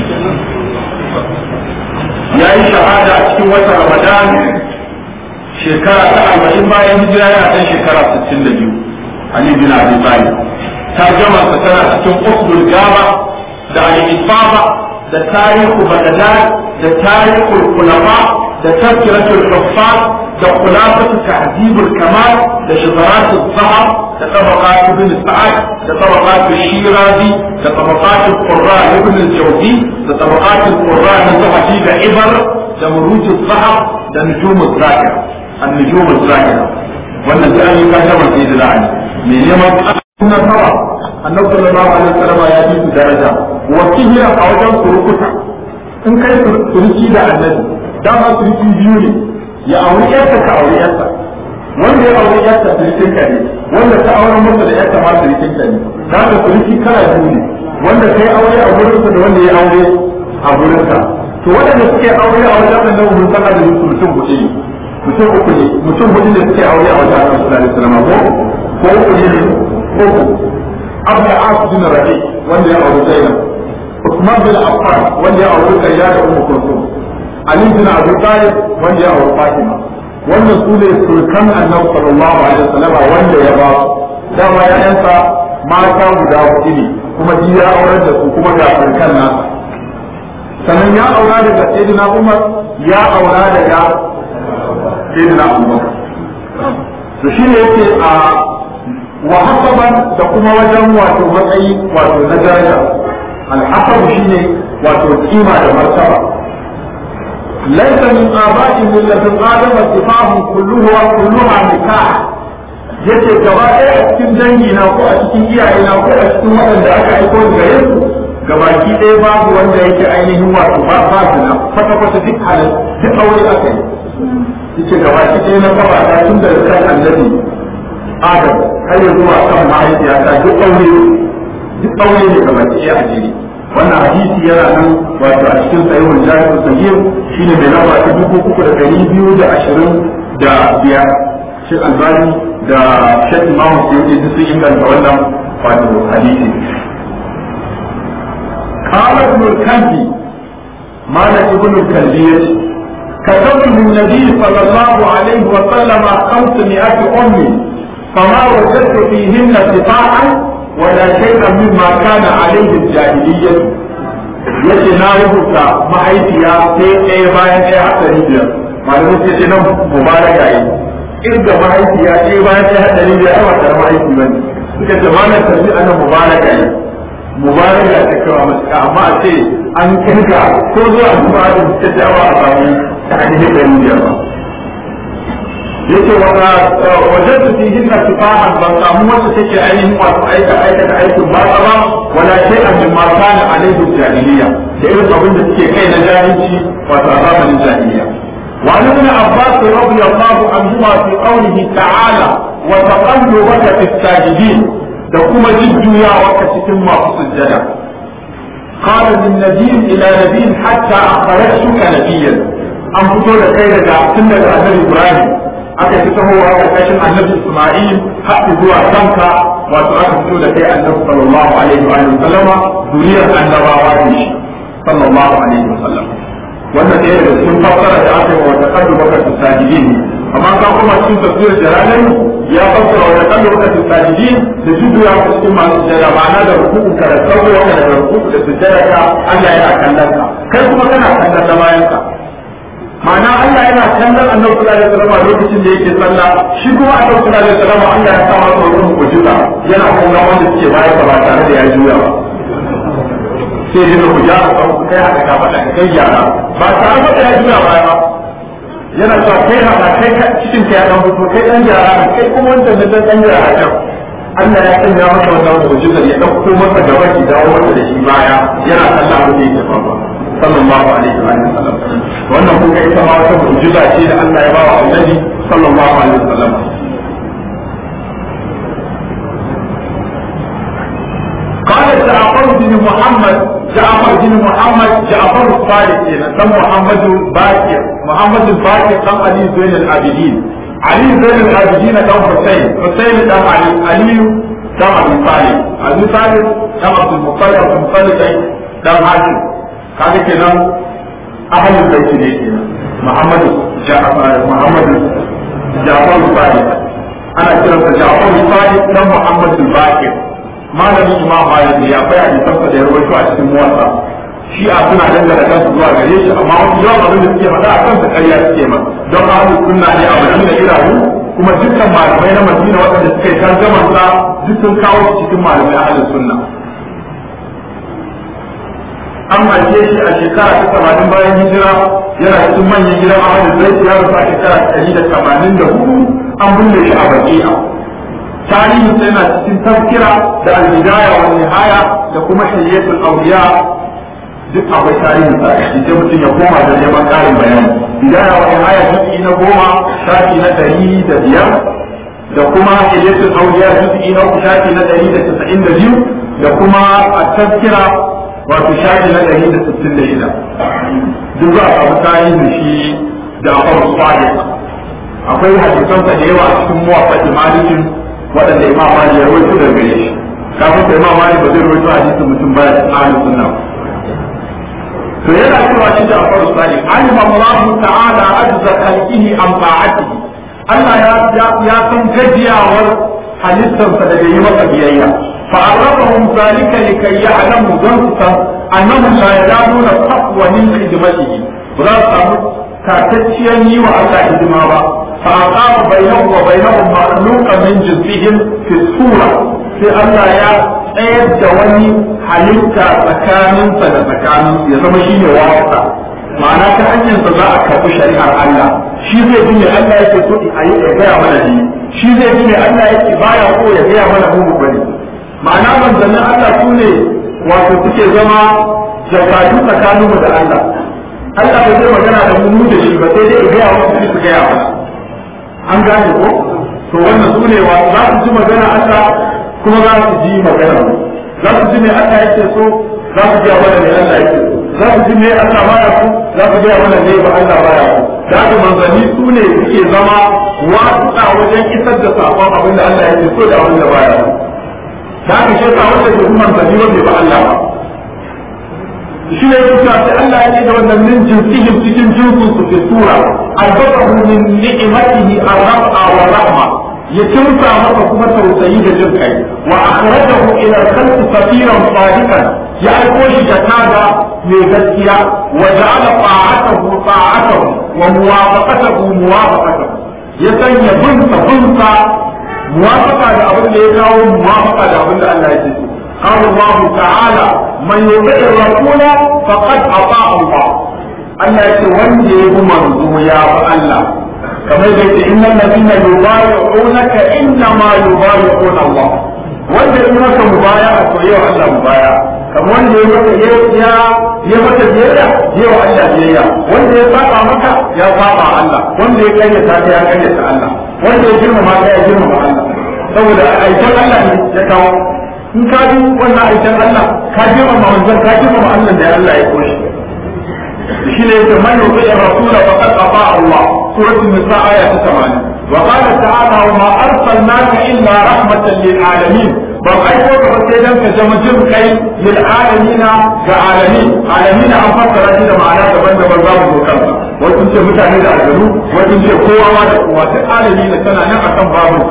ya yi shahada a cikin watan ramadan shekara ta arba'in bayan hijira yana ɗan shekara sittin da biyu ali bin abi talib tarjama tana cikin usdul gaba da al-ifaba da tarihu bagdad da tarihul khulafa da tafkiratul huffaz da khulafatu tahdibul kamal da shazaratul zahab da tabaqat ibn sa'ad da tabaqat shirazi da tabaqat qurra ibn al-jawzi da tabaqat qurra na zahabi da ibar da muruj zahab da nujum az-zakir an-nujum az-zakir wannan da an yi tarjama sai da ali me neman sunan nawa annabi sallallahu alaihi wasallam ya yi su daraja wa kihira a wajen surukuta in kai suruki da annabi dama suruki biyu ne ya auri yarsa ka auri yarsa wanda ya auri yarsa surukin ka ne wanda ta auren masa da yarsa ma surukin ka ne da ka suruki kala biyu ne wanda kai aure a gurinsa da wanda ya aure a gurinsa to waɗanda suke aure a wajen annabi mun san da mutum mutum huɗu ne mutum uku ne mutum huɗu ne suke aure a wajen annabi sallallahu alaihi wasallam ko ko uku ne uku abu as bin rabi wanda ya auri zainab usman bin affan wanda ya auri kayya da ummu kulsum ali bin abi talib wanda ya auri fatima wannan su ne sulkan annabi sallallahu alaihi wasallam wanda ya ba dama ya yansa mata guda hudu ne kuma shi ya aurar da su kuma ga sulkan nasa sannan ya aura daga sayyidina umar ya aura daga sayyidina abubakar to shi ne yake a wa hasaban da kuma wajen wato matsayi wato na daraja alhasab shine wato kima da martaba laysa min aba'i millatin adama sifahum kulluha kulluha nikah yace gaba ɗaya a cikin dangi na ko a cikin iyaye na ko a cikin waɗanda aka aiko gare su gabaki ɗaya babu wanda yake ainihin wato ba ba zina kwata kwata duk halin duk aure aka yi yace gabaki ɗaya na kafa ta tun da kan annabi adam har ya zuwa kan mahaifiyata duk aure duk aure ne kamar ɗaya a jiri wannan hadisi yana nan wato a cikin sahihul jami'ul sahih shine mai lamba ta dubu uku da ɗari biyu da ashirin da biyar shi albani da shek imamu suyuti duk sun inganta wannan wato hadisi قال ابن الكلبي مالك ابن الكلبي كتب النبي صلى الله عليه وسلم خمسمائة أم فما وجدت فيهن سفاحا ولا شيئا مما كان عليه الجاهلية yace na rubuta mahaifiya sai ɗaya bayan ɗaya haɗari biyar malamin sai ce nan mubaraka yi irga mahaifiya ɗaya bayan ɗaya haɗari biyar ai wata mahaifi ba ne suka ce malam tarbi ana mubaraka yi mubaraka ta kawo matuƙa amma a ce an kirga ko zuwa zuwa da ta jawa a samu ta ainihin ɗari biyar ba yake wajen su fi hinna sifahan ban samu wacce take ainihin wasu aika aikata aikin ba ba wala sai a min mata na alaihi jahiliya da irin abin da suke kai na jahilci wato a zamanin jahiliya وعن ابن عباس رضي الله عنهما في قوله تعالى وتقلبك في الساجدين da kuma jujjuyawa ka cikin masu sujjada قال من نبي إلى نبي حتى أخرجتك نبيا أن فتو da kai daga tun daga annabi Ibrahim aka fi tahowa ƙarƙashin annabi Ismail har zuwa kanka wato aka fito da kai annabi sallallahu alaihi wa sallama duniyar annabawa ne shi sallallahu alaihi wa sallam wannan ɗaya daga cikin fassara da aka yi wa wata kallu baka sajidin amma ka kuma cikin tafsir jalalan ya fassara wata kallu baka sajidin da judu ya fi cikin masu sujada ma'ana da rukuku ka da sauko wanda daga rukuku da sujada ka Allah yana kallon ka kai kuma kana kallon da bayan ka ma'ana Allah yana kallon annabi sallallahu alaihi wasallam lokacin da yake sallah shi kuma annabi sallallahu alaihi wasallam Allah ya sa masa wani mu'jiza yana kallon wanda suke baya ba tare da ya juya ba sai dai ku ja ku kai haka ka faɗa kai gyara ba tare da ya juya baya ba yana cewa kai haka kai cikin ka ya dan fito kai dan gyara kai kuma wanda da dan dan gyara kan Allah ya sanya masa wannan mu'jiza ya dauko masa gaba ki dawo masa da shi baya yana sallah abin da yake faruwa sallallahu alaihi wa sallam wannan kun ga ita ma wata mu'jiza ce da Allah ya ba wa annabi sallallahu alaihi wa sallam قال جعفر بن محمد جعفر بن محمد جعفر الصادق هنا سم محمد باكر محمد الباكر سم علي زين العابدين Ali Zain al-Abidin dan Hussein Hussein dan Ali Ali dan Abi Talib Abi Talib dan Abdul Muttalib Abdul Muttalib dan Hashim kaga kenan ahlul bait ne kenan Muhammad Ja'far Muhammad Ja'far Sadiq ana kiransa Ja'far Sadiq dan Muhammad al-Baqir malamin Imam Malik ya bayar da tafsir da ya rawaito a cikin muwatta shi a suna dangana kansu zuwa gare shi amma wasu yawan abin da suke faɗa a kansu ƙarya suke ma don ahlus sunna ne a Madina irahu kuma dukkan malamai na Madina waɗanda suka yi tarjaman sa duk sun kawo su cikin malamai ahlus sunna an haife shi a shekara ta tamanin bayan hijira yana cikin manyan gidan ahlul bait ya rasu a shekara ta ɗari da tamanin da hudu an binne shi a baki'a tarihi sai na cikin tafkira da al-bidaya wa nihaya da kuma shayyatul awliya duk akwai tarihin sa shi sai mutum ya koma da neman ƙarin bayani bidaya wa nihaya juz'i na goma shafi na ɗari da biyar da kuma shayyatul awliya juz'i na uku shafi na ɗari da casa'in da biyu da kuma at-tafkira wato shafi na ɗari da sittin da shida duk za a samu tarihin shi da akwai sadiq akwai hadisansa da yawa a cikin muwaffaqi malikin waɗanda imam malik ya rawaito daga gare shi kafin sai imam malik ba zai rawaito hadisin mutum baya cikin ahlus sunna to yana cewa shi da akwai sadiq alima Allah ta'ala ajza khalqihi am ta'atihi Allah ya ya san gajiyawar halittarsa daga yi masa biyayya فعرفهم ذلك لكي يعلموا ذنبا أنهم لا يزالون تقوى من خدمته ولا كاتتشيا وألا خدمة فأقام بينهم وبينهم مخلوقا من جنسهم في الصورة في ألا يا tsayar da wani halitta tsakaninsa da tsakanin ya zama shi ne wasa ma'ana ta hanyarsa za a karɓi shari'ar Allah shi zai ji me Allah yake so a yi ya gaya mana ne shi zai ji me Allah yake baya ko ya gaya mana mu bane ma'ana manzannin Allah su ne wato suke zama jakatu tsakanin mu da Allah Allah bai zai magana da mu da shi ba sai dai ya gaya wasu su gaya ba an gane ko to wannan su ne wa za su ji magana Allah kuma za su ji magana mu za su ji me Allah yake so za su ji mana me Allah yake so za su ji me Allah baya so za su ji mana me ba Allah baya so da haka manzanni su ne suke zama wasu wajen isar da sakon abin da Allah yake so da abin da baya so da aka shi sa wanda ke kuma sani wanda ba Allah ba shi ne yake sai Allah ya ce da wannan min jinsihim cikin jinsin su fi sura albatahu min ni'matihi ar-rafa wa rahma ya kimsa masa kuma tausayi da jin kai wa akhrajahu ila al-khalqi safiran sadiqan ya aiko shi da tada mai gaskiya wa ja'ala ta'atahu ta'atahu wa muwafaqatahu muwafaqatahu ya sanya binsa binsa موافقة لأبن يكاو موافقة لأبن الله يجزي قال الله تعالى من يطع الرسول فقد أطاع الله أن يتولي منذ يا الله كما يقول إن الذين يبايعونك إنما يبايعون الله wanda ya maka mubaya a to yau Allah mubaya kamar wanda ya maka ya ya maka biyayya yau Allah biyayya wanda ya saba maka ya saba Allah wanda ya kayyata ta ya kayyata Allah wanda ya girmama ta ya girmama Allah saboda aikin Allah ne ya kawo in ka bi wannan aikin Allah ka girmama wanzan ka girmama Allah da Allah ya koshi shi ne yake man yuti rasula faqad ata Allah suratul nisa aya ta 80 وقال تعالى وما أرسلناك إلا رحمة للعالمين بل أيضا فسيدا كجمجم كي للعالمين كعالمين عالمين أن فسر هذا معناه تبنى بالباب وكذا وكنت متعهد أجلو وكنت قوة وقوة العالمين سنة نعم بابك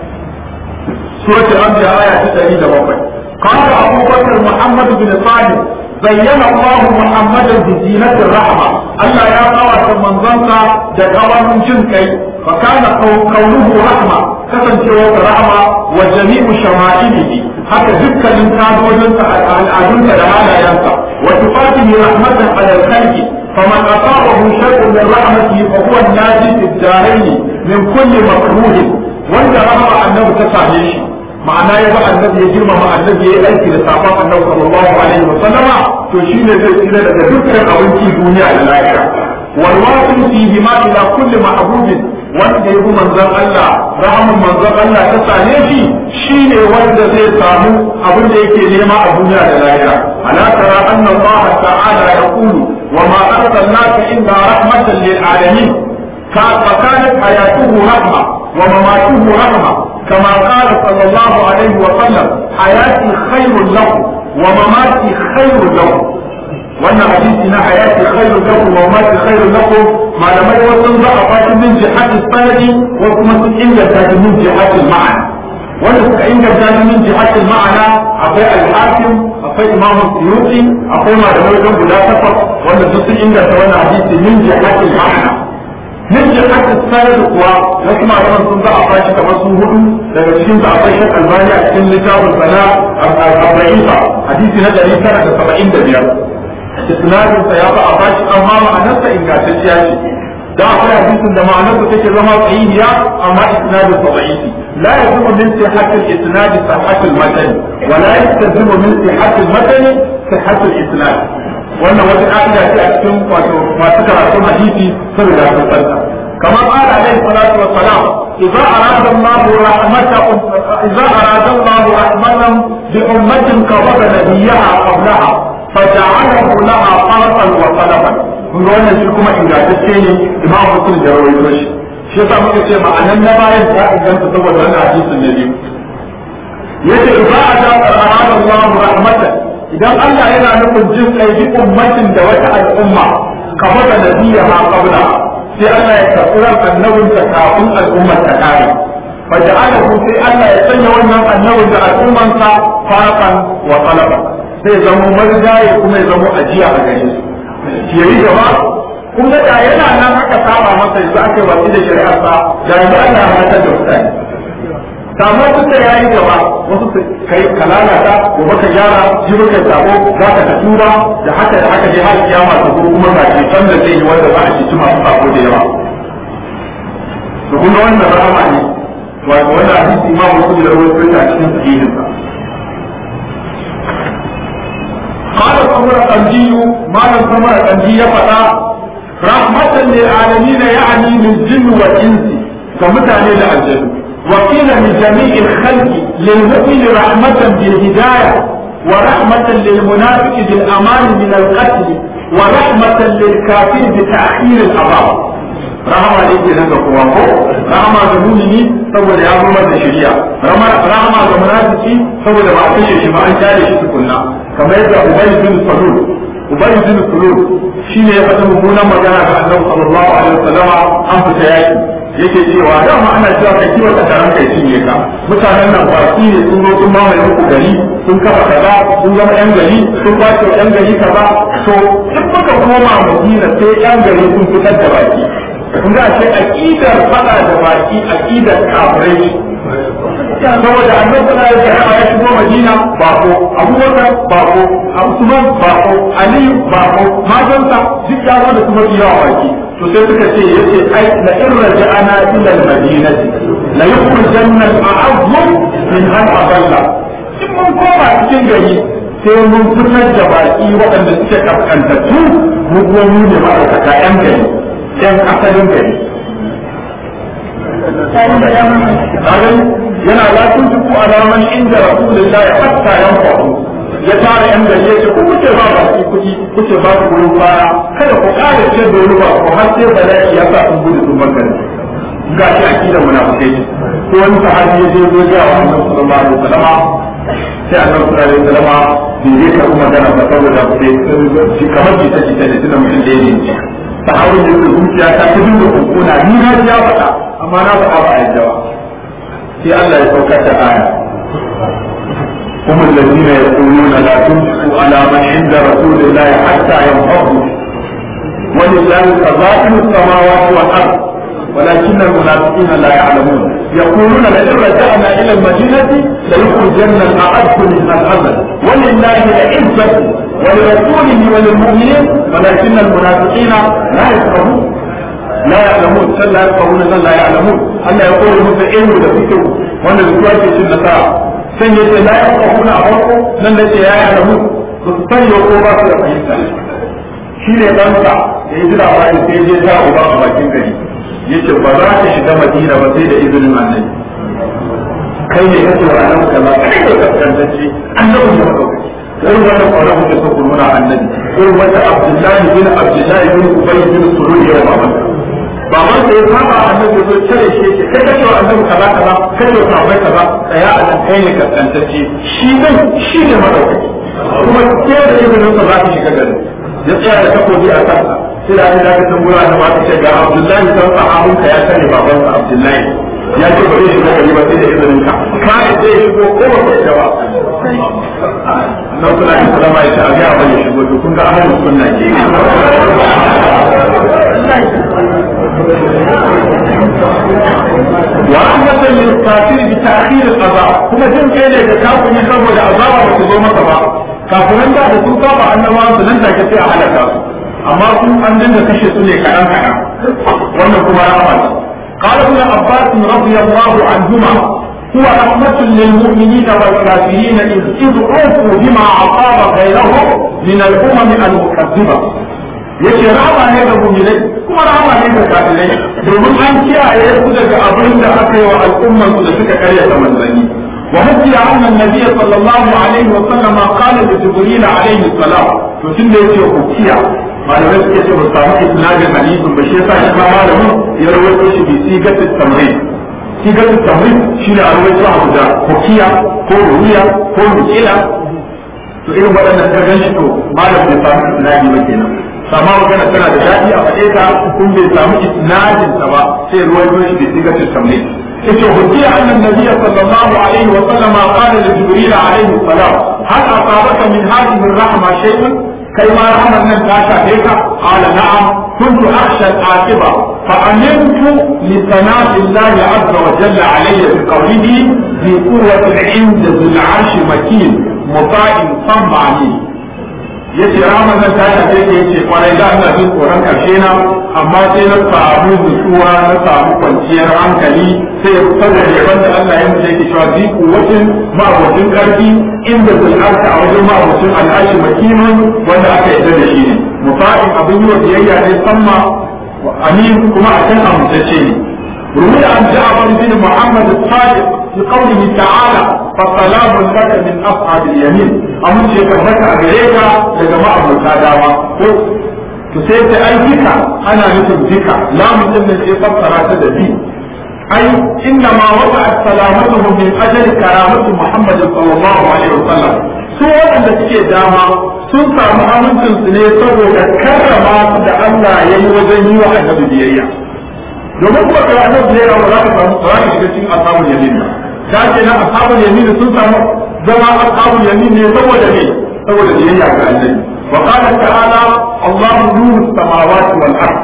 سورة الأنبياء آية 107 قال أبو بكر محمد بن صالح زين الله محمدا بزينة الرحمة ألا يا قوة من ظنك دقوا جنكي فكان قوله رحمة كسن شوى رحمة وجميع شمائله حتى ذكر الإنسان وجنك الأدنك لما ينسى وتفاته رحمة على الخلق فمن أصابه شيء من رحمته فهو الناجي في الدارين من كل مكروه وانت رحمة أنه تسعيه ma'ana ya ba annabi ya girmama annabi ya yi aiki da safan annabi sallallahu alaihi wa sallama to shine zai tsira daga dukkan abinci duniya da lahira wal wasil fihi ma ila kulli ma'budin wanda ya bi manzon Allah rahamun manzon Allah ta same shi shine wanda zai samu abin da yake nema a duniya da lahira ala tara anna Allah ta'ala yaqulu wa ma arsalnaka illa rahmatan lil alamin فكانت حياته رحمة ومماته رحمة كما قال صلى الله عليه وسلم حياتي خير لكم ومماتي خير لكم wannan hadisi na hayati khairu lakum wa mati khairu lakum malamai wasu za a fashi min jihati sanadi ko kuma sun inganta shi min jihati ma'ana wanda suka inganta shi min jihati ma'ana akwai al-hakim akwai imam suyuti akwai malamai wajen guda takwas wanda duk sun inganta wannan hadisi min jihati ma'ana min jihati sanadi kuwa wasu malaman sun za a fashi kamar su hudu daga cikin su akwai shak albani a cikin littafin sana al-ra'ifa hadisi na 975 isnadin sa ya ba a bashi amma ma'anarsa ingantacciya ce da akwai hadisin da ma'anarsa take zama sahihiya amma isnadin sa da'ifi la yajibu min sihhatil isnad sihhatul matan wa la yastazimu min sihhatil matan sihhatul isnad wannan wata ka'ida ce a cikin wato masu karatun hadisi saboda sun santa كما قال عليه الصلاة والسلام إذا أراد الله رحمة إذا أراد الله رحمة بأمة قبض نبيها قبلها فجعله لها فرسا وطلبا kun wannan shi kuma ingantacce ne imam muslim da rawaito shi shi yasa muka ce ma'anan na bayan ta inganta saboda wannan hadisin ne biyu yace idza ata arada Allah rahmatan idan Allah yana nufin jin kai bi ummatin da wata al'umma kamar da nabiyya qabla sai Allah ya karɓi ran annabin ta kafin al'ummar ta kare faja'alahu sai Allah ya sanya wannan annabin da al'ummansa farqan wa talaban zai zama marigaye kuma ya zama ajiya a gare su yayi gaba kun ga da yana nan aka saba masa yanzu aka yi watsi da shari'ar sa da yanzu Allah ya matar da mutane kamar duk da yayi gaba wasu su kai kalala ta gobe ka gyara jibi kai sabo za ka ta tuba da haka da haka dai har kiyama ta zo kuma ba ce san da zai yi wanda za a ci masu sabo da yawa to kun ga wannan rahama ne wato wannan hadisi imamu muslim da rawaito a cikin sahihinsa قال سمر القندي ما لم سمر القندي فتا رحمة للعالمين يعني للجن والإنس كمتعني للجن وقيل لجميع الخلق للمؤمن رحمة بالهداية ورحمة للمنافق بالأمان من القتل ورحمة للكافر بتأخير العذاب rahama ne ke nan ga kowa ko rahama ga mumini saboda ya zama da shari'a rahama ga munafiki saboda ba a kashe shi ba an kyale shi tukunna kamar yadda ubay bin salul ubay bin salul shine ya faɗa mummunan magana ga annabi sallallahu alaihi wasallam an fita yaki yake cewa dama ana cewa kai kiwa ka taron kai cinye ka mutanen nan baki ne sun zo sun mamaye muku gari sun kafa kaza sun zama yan gari sun kwace yan gari kaza to in muka koma madina sai yan gari sun fitar da baki kun ga ce aqidar fada da baki aqidar kafirai saboda annabi sallallahu alaihi wasallam ya shigo Madina bako Abubakar bako Usman bako Ali bako majansa duk ya zo da kuma yawa baki to sai suka ce yace ai la in raja'ana ila al-madinati la yukhrijanna al-a'azzu min hal adalla in mun koma cikin gari sai mun fitar da baki waɗanda suke kaskantattu mu kuma mu ne ma'aikata yan gari yan asalin gari yana lafin duk alaman inda rasulullahi hatta yan faru ya tara yan gari ya ce ku kuce ba ba ku kuɗi kuce ba ku wurin fara kada ku ƙara ce da wani ba ku har sai bala'i ya sa sun gudu sun bangare ga shi akidar munafikai ko wani sahabi ya je zo ga annabi sallallahu alaihi wasallam sai annabi sallallahu alaihi wasallam bai zai karɓi magana ba saboda shi kamar jita jita da tuna mutum da ya ne sahabin da yake zuciya ta ta dinga kokona ni na ya faɗa amma na faɗa ba a yadda ba sai Allah ya saukar da aya هم الذين يقولون لا تنفقوا على من عند رسول الله حتى ينفضوا ولله خزائن السماوات والارض ولكن المنافقين لا يعلمون يقولون لئن رجعنا الى المدينه ليخرجن الاعز منها الاذل ولله العزه ولرسوله وللمؤمنين ولكن المنافقين لا يفقهون لا يعلمون سل لا يفقهون سل لا يعلمون ألا يقول مثل علم لفكر وأن الكوات في النساء سن يتي لا يفقهون أفرقوا لن يتي لا يعلمون بسطن يقول ba su da fahimta shi ne ɗansa da ya ji labarin sai je ta uba a bakin gari yace ba za ta shiga madina ba sai da izinin annabi kai ne kace wa annabi kaza kai ne kaskantacce annabi ne madaukaki irin wannan kwanan kuke so ku nuna annabi irin wanda abdullahi bin abdullahi bin ubay bin sulul ya baban baban da ya saba annabi zo cire shi ke kai kace wa annabi annabi kaza kaza kace wa sahabbai kaza tsaya a nan kai ne kaskantacce shi din shi ne madaukaki kuma ke da izinin sa za ka shiga gari ya tsaya da takobi a kansa sai da aka da ka tambura da ba ka ce ga Abdullahi dan sahabun ka ya sani baban sa Abdullahi ya ce ba zai shiga gari ba sai da izinin ka ka zai shigo ko ba ka ba nan suna yin salama ya ce a ga ba ya shigo to kun ga ahlus sunna ke ورحمة للكافر بتأخير القضاء كما جن كيدا كافر يخرج العذاب وتزوم مصبا كافرين دا da sun saba annabawa su nan take sai a halaka su amma sun an dinga kashe su ne kaɗan kaɗan wannan kuma rahama ne قال ابن عباس رضي الله عنهما هو رحمة للمؤمنين والكافرين إذ إذ عوفوا بما أصاب غيرهم من الأمم المكذبة yake rama ne ga mu'minai kuma rama ne ga kafirai domin an kiyaye su daga abin da aka yi wa al'umman su da suka karyata manzanni wa hujja anna nabiyyi sallallahu alaihi wa sallam qala li jibril alaihi salam to tun da yake hukiya malamai suke ce ba samu isnadin hadisin ba shi yasa shi ma malamin ya rawaito shi bi sigatit tamrid sigatit tamrid shine a rawaito abu da hukiya ko ruwiya ko mukila to irin waɗannan ka gan shi to malam bai samu isnadi ba kenan sama magana tana da daɗi a faɗe ta kun bai samu isnadin ta ba sai ruwan yoshi da sigatin tamne yace hujja annan nabiyyi sallallahu alaihi wa sallama qala li jibril alaihi salam hal asabaka min hadhihi ar-rahma shay'un kai ma rahman nan ta shafe ka qala na'am kuntu akhsha al-aqiba fa amintu li sanati Allah azza wa jalla alayya bi qawlihi bi quwwati 'inda dhil 'arshi makin muta'in sam'ani yace raman nan ta shafe ke yace kwarai da ina jin tsoron karshe na amma sai na samu nutsuwa na samu kwanciyar hankali sai saboda yaban da Allah ya mutu yake cewa ziku wajen ma'abocin karfi inda zai arka a wajen ma'abocin al'ashi makimin wanda aka yarda da shi ne mufa'in abin yi wa biyayya ne samma amin kuma a can amintacce ne روي عن جعفر بن محمد الصادق في قوله تعالى فسلام لك من اصحاب اليمين امن شيء كبرك اغريكا لجماعه المتاداوى to sai ta ai zika ana nufin zika lamun din da sai fassara ta da bi ai inna ma wata salamatuhu min ajali karamatu muhammad sallallahu alaihi wasallam su waɗanda suke dama sun samu amincin su ne saboda karrama su da Allah ya yi wajen yi wa annabi biyayya domin kuma kai annabi ne ba za ka samu ba za ka shiga cikin ashabul yamin ba ta ce na ashabul yamin sun samu zama ashabul yamin ne saboda ne saboda biyayya ga annabi wa qala ta'ala Allahu nuru samawati wal ard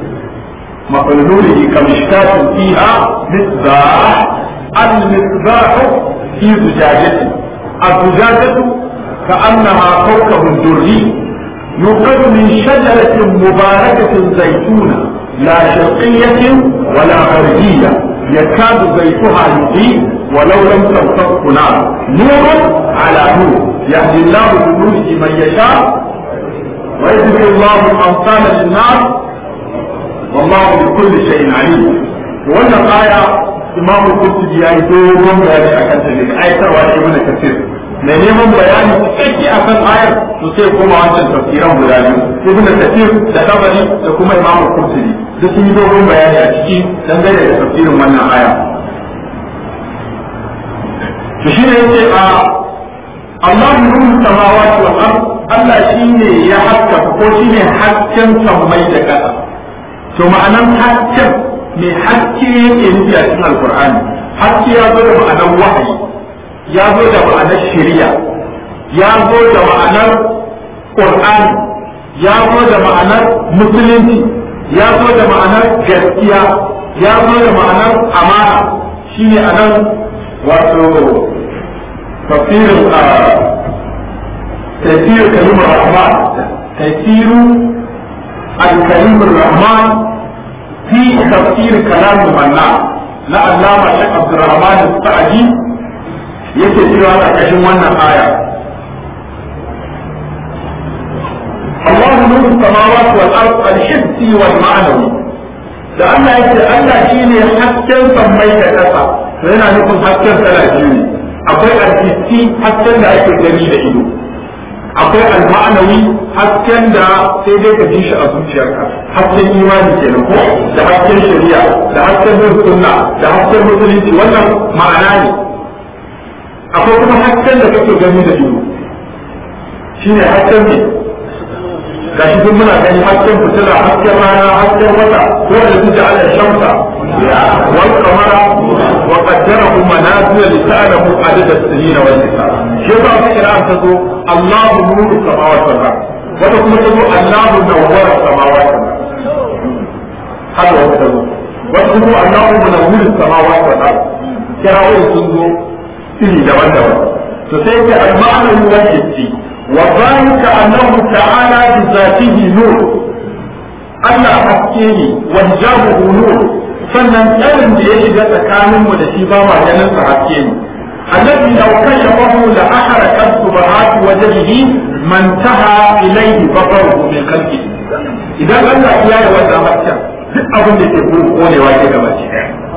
مثل نوره كمشكاة فيها مصباح المصباح في زجاجة الزجاجة كأنها كوكب دري يوقد من شجرة مباركة زيتونة لا شرقية ولا غربية يكاد زيتها يضيء ولو لم تمسكه نار نور على نور يهدي الله بنوره من يشاء ويذكر الله الأمثال للناس والله بكل شيء عليم wannan aya imamu kurtubi ya yi dogon bayani a kan dalilin ayatarwa da ibn kasir mai neman bayani cikakke a kan ayar to sai kuma wancan tafsiran guda biyu ibn kasir da tabari da kuma imamu kurtubi duk sun yi dogon bayani a ciki dangane da tafsirin wannan aya to shi ne yace a Allah nuru samawati wal ard Allah shine ya haska ko shine hasken sammai da ƙasa to ma'anan hasken mai haske yake nufi a cikin alkur'ani haske ya zo da ma'anar wahayi ya zo da ma'anar shari'a ya zo da ma'anar qur'ani ya zo da ma'anar musulunci ya zo da ma'anar gaskiya ya zo da ma'anar amana shine anan wato tafsirin a tafsirin kalimar rahman tafsirin الكريم الرحمن في تفسير كلام المنان لا علامة شيخ عبد الرحمن السعدي yake cewa a ƙarƙashin wannan aya الله نور السماوات والأرض الحسي والمعنوي da Allah yake Allah shine hasken sammai da ƙasa to yana nufin hasken sana biyu ne akwai alhissi hasken da ake gani da ido akwai al-ma'anawi hasken da sai dai ka ji shi a zuciyarka hasken imani kenan ko da hasken shari'a da hasken bin sunna da hasken musulunci wannan ma'ana ne akwai kuma hasken da kake gani da ido shine hasken ne ga shi duk muna gani hasken fitila hasken rana hasken wata ko da su ja'ala shamsa wal qamara wa qaddarahu manazila li ta'lamu adad as-sinina wal hisab shi ba su kira ta zo Allahu nuru samawati wal ard wata kuma ta zo Allahu nawwara samawati wal ard haka wata ta zo wata kuma Allahu munawwiru samawati wal ard kirawo sun zo iri daban-daban to sai ka al-ma'ana wal hissi وذلك أنه تعالى بذاته نور Allah haske ne wajabu nur sannan tsarin da ya shiga tsakanin mu da shi ba ma ganin sa haske ne annabi law kashafahu la ahrakat subahati wajhihi man taha ilayhi basaruhu min khalqi idan Allah ya yi wannan hasken duk abin da ke konewa ke gaba ce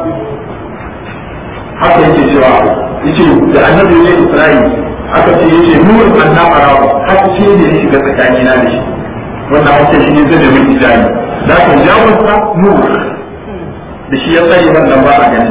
haka yake cewa yace da annabi ne Isra'ila aka ce yace nurin annabara haske ne ya shiga tsakani na da shi wannan haske shi ne zai da miki jani da ka jawarsa nur da shi ya tsaye wannan ba a ganin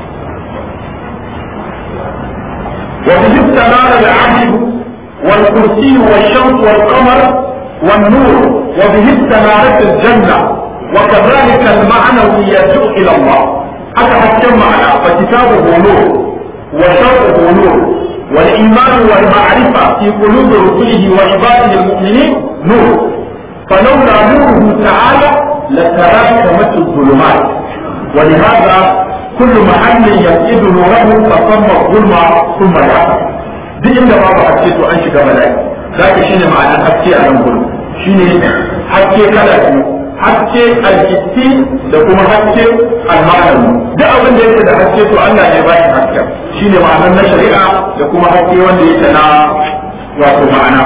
wa bi istamara al-ahd wal kursi wal shams wal qamar wan nur wa bi istamarat al-janna wa kadhalika al-ma'nawiyyatu ila Allah aka hakkan ma'ana fa kitabu nur wa shar'u nur والإيمان والمعرفة في قلوب رسله وعباده المؤمنين نور فلولا نوره تعالى لتراكمت الظلمات ولهذا كل محل يفقد نوره فصم الظلم ثم يعصى duk inda babu haske to an shiga bala'i za ka shine ma'anar haske a nan gudu shine haske kala biyu haske alkitti da kuma haske alma'anawi duk abin da yake da haske to Allah ne ba shi haske shine ma'anar na shari'a da kuma haske wanda yake na wato ma'ana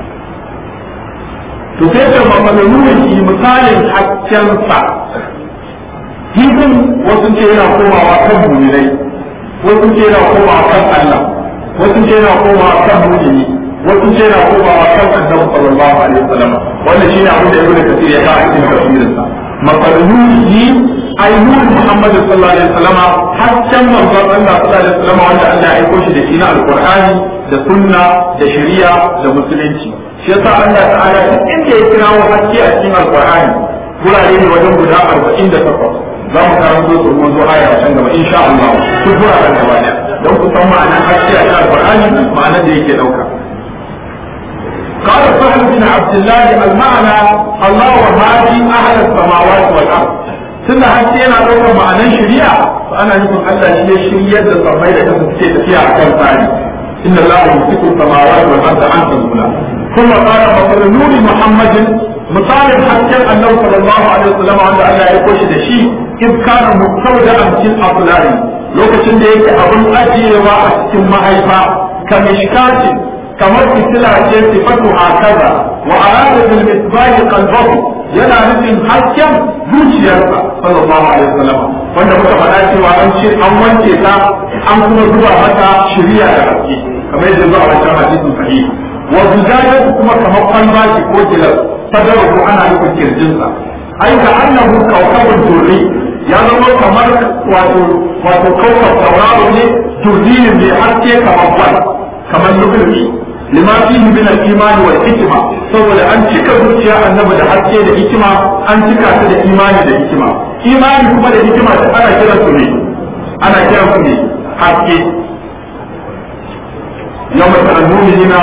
to sai da mafalurin shi misalin hasken sa hizin wasu ce yana komawa kan mu'minai wasu ce yana komawa kan Allah wasu ce yana komawa kan mu'mini wasu ce yana komawa kan annabi sallallahu alaihi wasallam wannan shine abin da ibnu kathir ya ka a cikin tafsirin sa mafalurin ai nur Muhammad sallallahu alaihi wasallam hasken manzon Allah sallallahu alaihi wasallam wanda Allah ya aiko shi da shi na alqur'ani da sunna da shari'a da musulunci shi yasa Allah ta'ala duk inda ya kira wa haske a cikin alqur'ani gurare ne wajen guda 48 za mu karanto su mun zo aya can gaba insha Allah duk guraren gaba ɗaya don ku san ma'anar haske a cikin alqur'ani ma'anar da yake dauka قال سهل بن عبد الله المعنى الله وهادي أهل السماوات والأرض tunda haske yana ɗaukar ma'anan shari'a to ana nufin Allah shi ne shiryar da sammai da kasa suke tafiya a kan tsari inna Allah yumsiku samawati wal arda an tazula kuma qala masal nuri muhammadin misalin hasken annabi sallallahu alaihi wasallam wanda Allah ya koshi da shi in kana mustawda'an fil aflari lokacin da yake abun ajiyewa a cikin mahaifa kamishkatin kamar fitila ce sifatu hakaza wa arada bil misbah qalbahu yana nufin hasken zuciyarsa sallallahu alaihi wasallam wanda muka faɗa cewa an ce an wanke ta an kuma zuba mata shiriya da haske kamar yadda zuwa wancan hadisin sahih wa zujajatu kuma kamar kwalba ce ko gilas sadarahu ana nufin kirjinsa ai ka annahu kawkabun turri ya zama kamar wato wato kawkab tauraro ne turrinin mai haske kamar kwal kamar lukulmi lima fihi min al-iman wal hikma saboda an cika zuciya annabi da haske da hikima an cika ta da imani da hikima imani kuma da hikima da ana kiran su ne ana kiran su ne haske yawma ta'annuna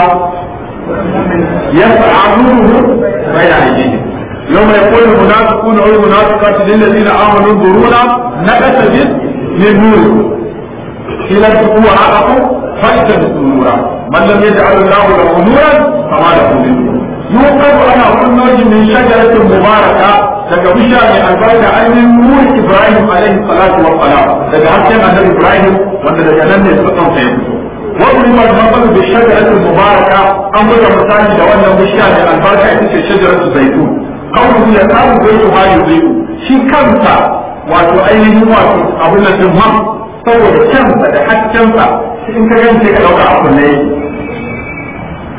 yas'aluhu bayna aydihim يوم يقول المنافقون والمنافقات للذين امنوا انظرونا نقتبس من نوركم قيل ادخلوا وراءكم فالتمسوا نورا من لم يجعل الله له نورا فما له من نور يوقف على كل من شجرة مباركة daga bisha mai albarka ainihin nuri Ibrahim alaihi salatu wa salam daga hasken annabi Ibrahim wanda daga nan ne suka san sai wani ma da bi shajaratul mubaraka an buga misali da wannan bishiya mai albarka ita ce shajaratul zaitun kawai ya samu zaitu ma yuziku shi kansa wato ainihin wato abin nan din ma saboda kyansa da haskensa in ka gani sai ka dauka a kunne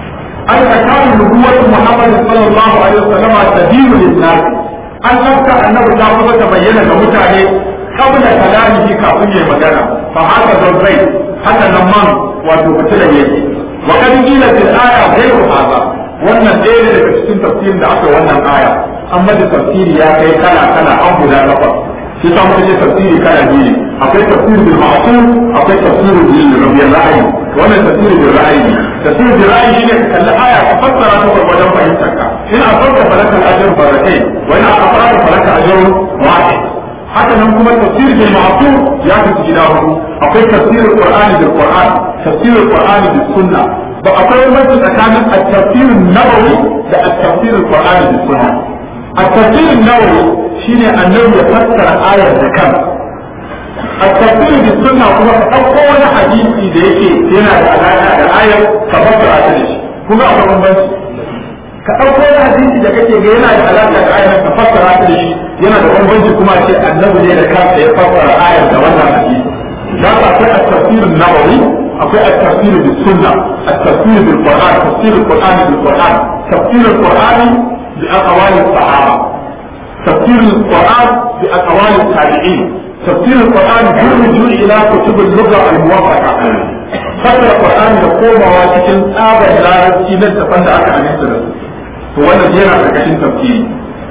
an takanu nubuwatu Muhammad sallallahu alaihi wasallam tadiru lin-nas an tsaka annabi ta kuma ta bayyana ga mutane kabla kalamihi kafin ya magana fa haka zai haka nan man wato fitilan yake wa kad qila fil aya ghayru hadha wannan ɗaya ne daga cikin tafsirin da aka wannan aya amma da tafsiri ya kai kala kala an guda takwas shi ta muka ce tafsiri kala biyu ne akwai tafsiri bil ma'sum akwai tafsiri bil rabbiyal ra'ayi wannan tafsiri bil ra'ayi ne tafsiri bil ra'ayi shine ka kalli aya ka fassara ta gwargwadon fahimtar ka in a farka falaka ajrun barakai wa in a farka falaka ajrun wahid haka nan kuma tafsir bil ma'sum ya kasu gida hudu akwai tafsirul qur'ani bil qur'an tafsirul qur'ani bis sunna ba akwai wani tsakanin at-tafsir nabawi da at-tafsir al-qur'ani bis sunna at-tafsir nabawi shine annabi ya fassara ayar da kan at-tafsir bis sunna kuma ka dauko wani hadisi da yake yana da alaka da ayar ka fassara ta da shi kuma akwai bambanci ka ɗauko wani hadisi da kake ga yana da alaƙa da ayar ka fassara ta da shi yana da bambanci kuma ce annabi ne da kansa ya fassara ayar da wannan hadisi da ka akwai at-tafsir an-nawawi akwai at-tafsir bis-sunna at-tafsir bil-qur'an tafsir al-qur'an bil-qur'an tafsir al-qur'an bi aqwal as-sahaba tafsir al-qur'an bi aqwal at-tabi'in tafsir al-qur'an yurju ila kutub al-lugha al-muwaffaqa fassara qur'an da komawa cikin tsabar larabci na tafan da aka aminta da su to wannan yana karkashin tafsiri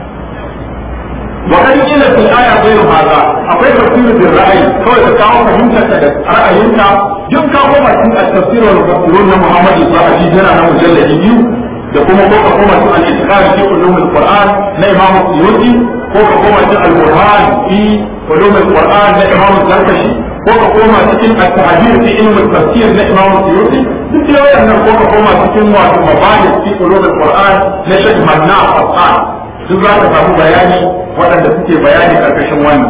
wa kan kila fil aya ghayru hadha akwai tafsir bil ra'ayi kawai ka kawo fahimtar ka da ra'ayinka duk ka koma cikin at-tafsir wal tafsirun na Muhammad sallallahu alaihi wasallam na mujalladi biyu da kuma ko ka koma cikin al-itiqad fi ulum al-Qur'an na Imam Suyuti ko ka koma cikin al-Burhan fi ulum al-Qur'an na Imam Zarkashi ko ka koma cikin at-tahdir fi ilm al-tafsir na Imam Suyuti duk da wannan ko ka koma cikin wato mabahis fi ulum al-Qur'an na Sheikh Manna Hassan duk za ka samu bayani waɗanda suke bayani karkashin wannan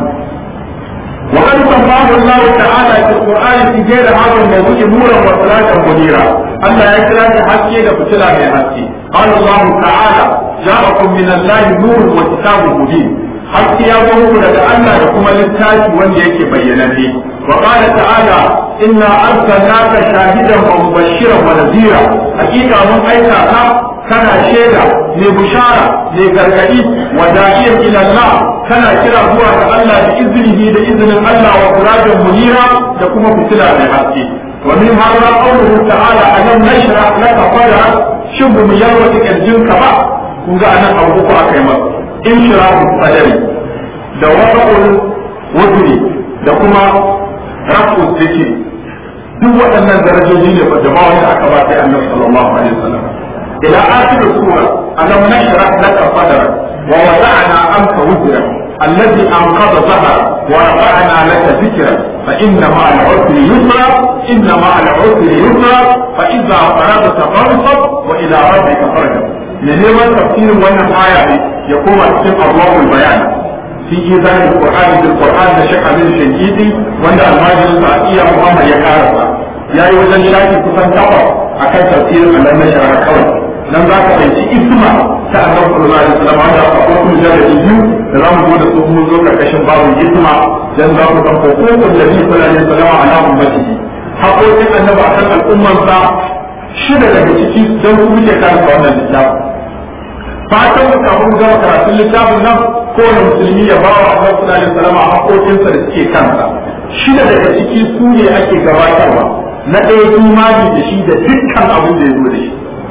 وقد سماه الله تعالى في القرآن في غير هذا الموضوع نورا وسراجا منيرا ألا يكره حكي لفتلا من حكي قال الله تعالى جاءكم من الله نور وكتاب مبين haske ya zo muku daga Allah da kuma littafi wanda yake bayyananne wa qala ta'ala inna arsalnaka shahidan wa mubashiran wa nadhira hakika mun aika ka kana shaida mai bushara mai gargadi wa da'iyan ila Allah kana kira zuwa ga Allah da iznihi da izinin Allah wa sirajan munira da kuma fitila mai haske wa min hadha qawluhu ta'ala alam nashrah laka sadrak shin mu yarwata kirjinka ba kun ga anan abu ko aka yi masa inshirahu sadari da wada'ul wudri da kuma rafu zikri duk waɗannan darajoji ne da ba wanda aka ba sai annabi sallallahu alaihi wasallam ila akhir sura alam nashrah laka sadrak wa wada'na anka wudrak الذي أنقض ظهرك ورفعنا لك ذكرك فإن مع العسر يسرا إن مع العسر يسرا فإذا فرغت فانصب وإلى ربك فارغب da neman tafsirin wannan aya ne ya koma cikin Allahul bayan fi izan al-Qur'an bil Qur'an da Sheikh Amin Shankiti wanda almajirin sa iya Muhammad ya karasa yayi wajen shafi kusan takwas akan tafsirin Allah na shara kawai dan za ka fahimci isma ta Annabi sallallahu alaihi wasallam wanda akwai kuma jarabi biyu da za mu zo da su mun zo karkashin babun isma dan za ku san hukukun Nabi sallallahu alaihi wasallam ala ummatihi haƙoƙin annabi akan al'ummarsa shida daga ciki don su muke karanta wannan littafin fatan mu kafin gama karatun littafin nan kowane musulmi ya ba wa Allah sallallahu alaihi wasallam haƙoƙinsa da suke kansa shida daga ciki su ne ake gabatarwa na ɗaya imani da shi da dukkan abin da ya zo da shi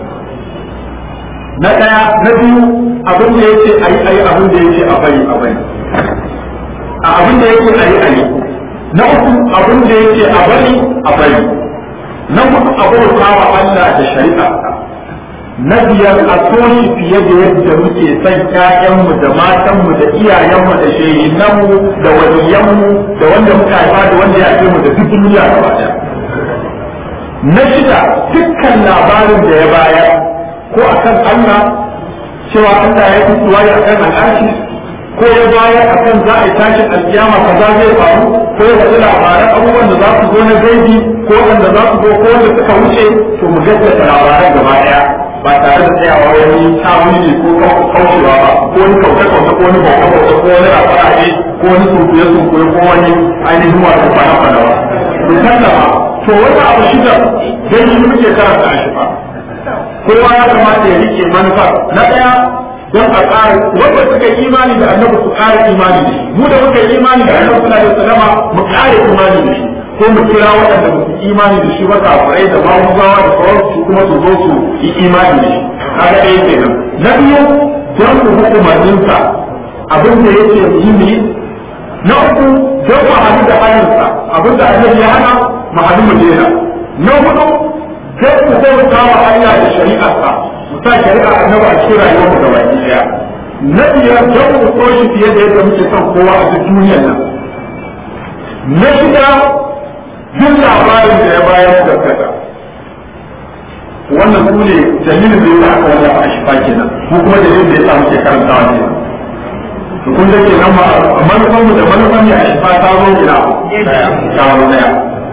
na ɗaya na biyu abin da yake ayi ayi abin da yake a bari a bari a abin da yake ayi ayi na uku abin da yake a bari a bari na hudu abota wa Allah da shari'a na biyar a so shi fiye da yadda muke son ƴaƴanmu da matanmu da iyayenmu da shehinanmu da waliyanmu da wanda muka haifa da wanda ya mu da duk duniya gaba ɗaya na shida dukkan labarin da ya bayar ko akan Allah cewa Allah ya fito waye akan al'arshi ko ya bayar akan za a yi tashin alkiyama kaza zai faru ko ya faɗi labaran abubuwan da za su zo na gaibi ko wanda za su zo ko wanda suka wuce to mu gaskata labaran gaba ɗaya ba tare da tsayawa wani tawili ko kaucewa ba ko wani kauce-kauce ko wani bauta-bauta ko wani rafaraje ko wani sunkuye-sunkuye ko wani ainihin wato fana-fana ba. Musallama, to wani abu shida don shi muke karanta a shifa. kowa ya kamata ya rike manufa na ɗaya don a ƙara wanda suka yi imani da annabi su ƙara imani da shi mu da muka yi imani da annabi sallallahu alaihi wasallam mu ƙara imani da shi ko mu kira waɗanda ba su imani da shi ba kafirai da mamuzawa da sauransu kuma su zo su yi imani da shi kaga ɗaya kenan na biyu don mu hukumarninsa abin da yake yi ne na uku don mu hadu da hanyarsa abin da annabi ya hana mu hadu mu daina na hudu don mu bauta wa hanya da shari'arsa mu sa shari'a annabi a cikin rayuwar mu gaba ɗaya na biyar don mu so shi fiye da yadda muke son kowa a duk duniyar nan na shida duk labarin da ya bayar da kasa wannan su ne dalilin da ya aka wanda a shifa kenan ko kuma dalilin da ya sa muke karantawa kenan to kun da kenan ma manufan mu da manufan ya shifa ta zo ina ta zo daya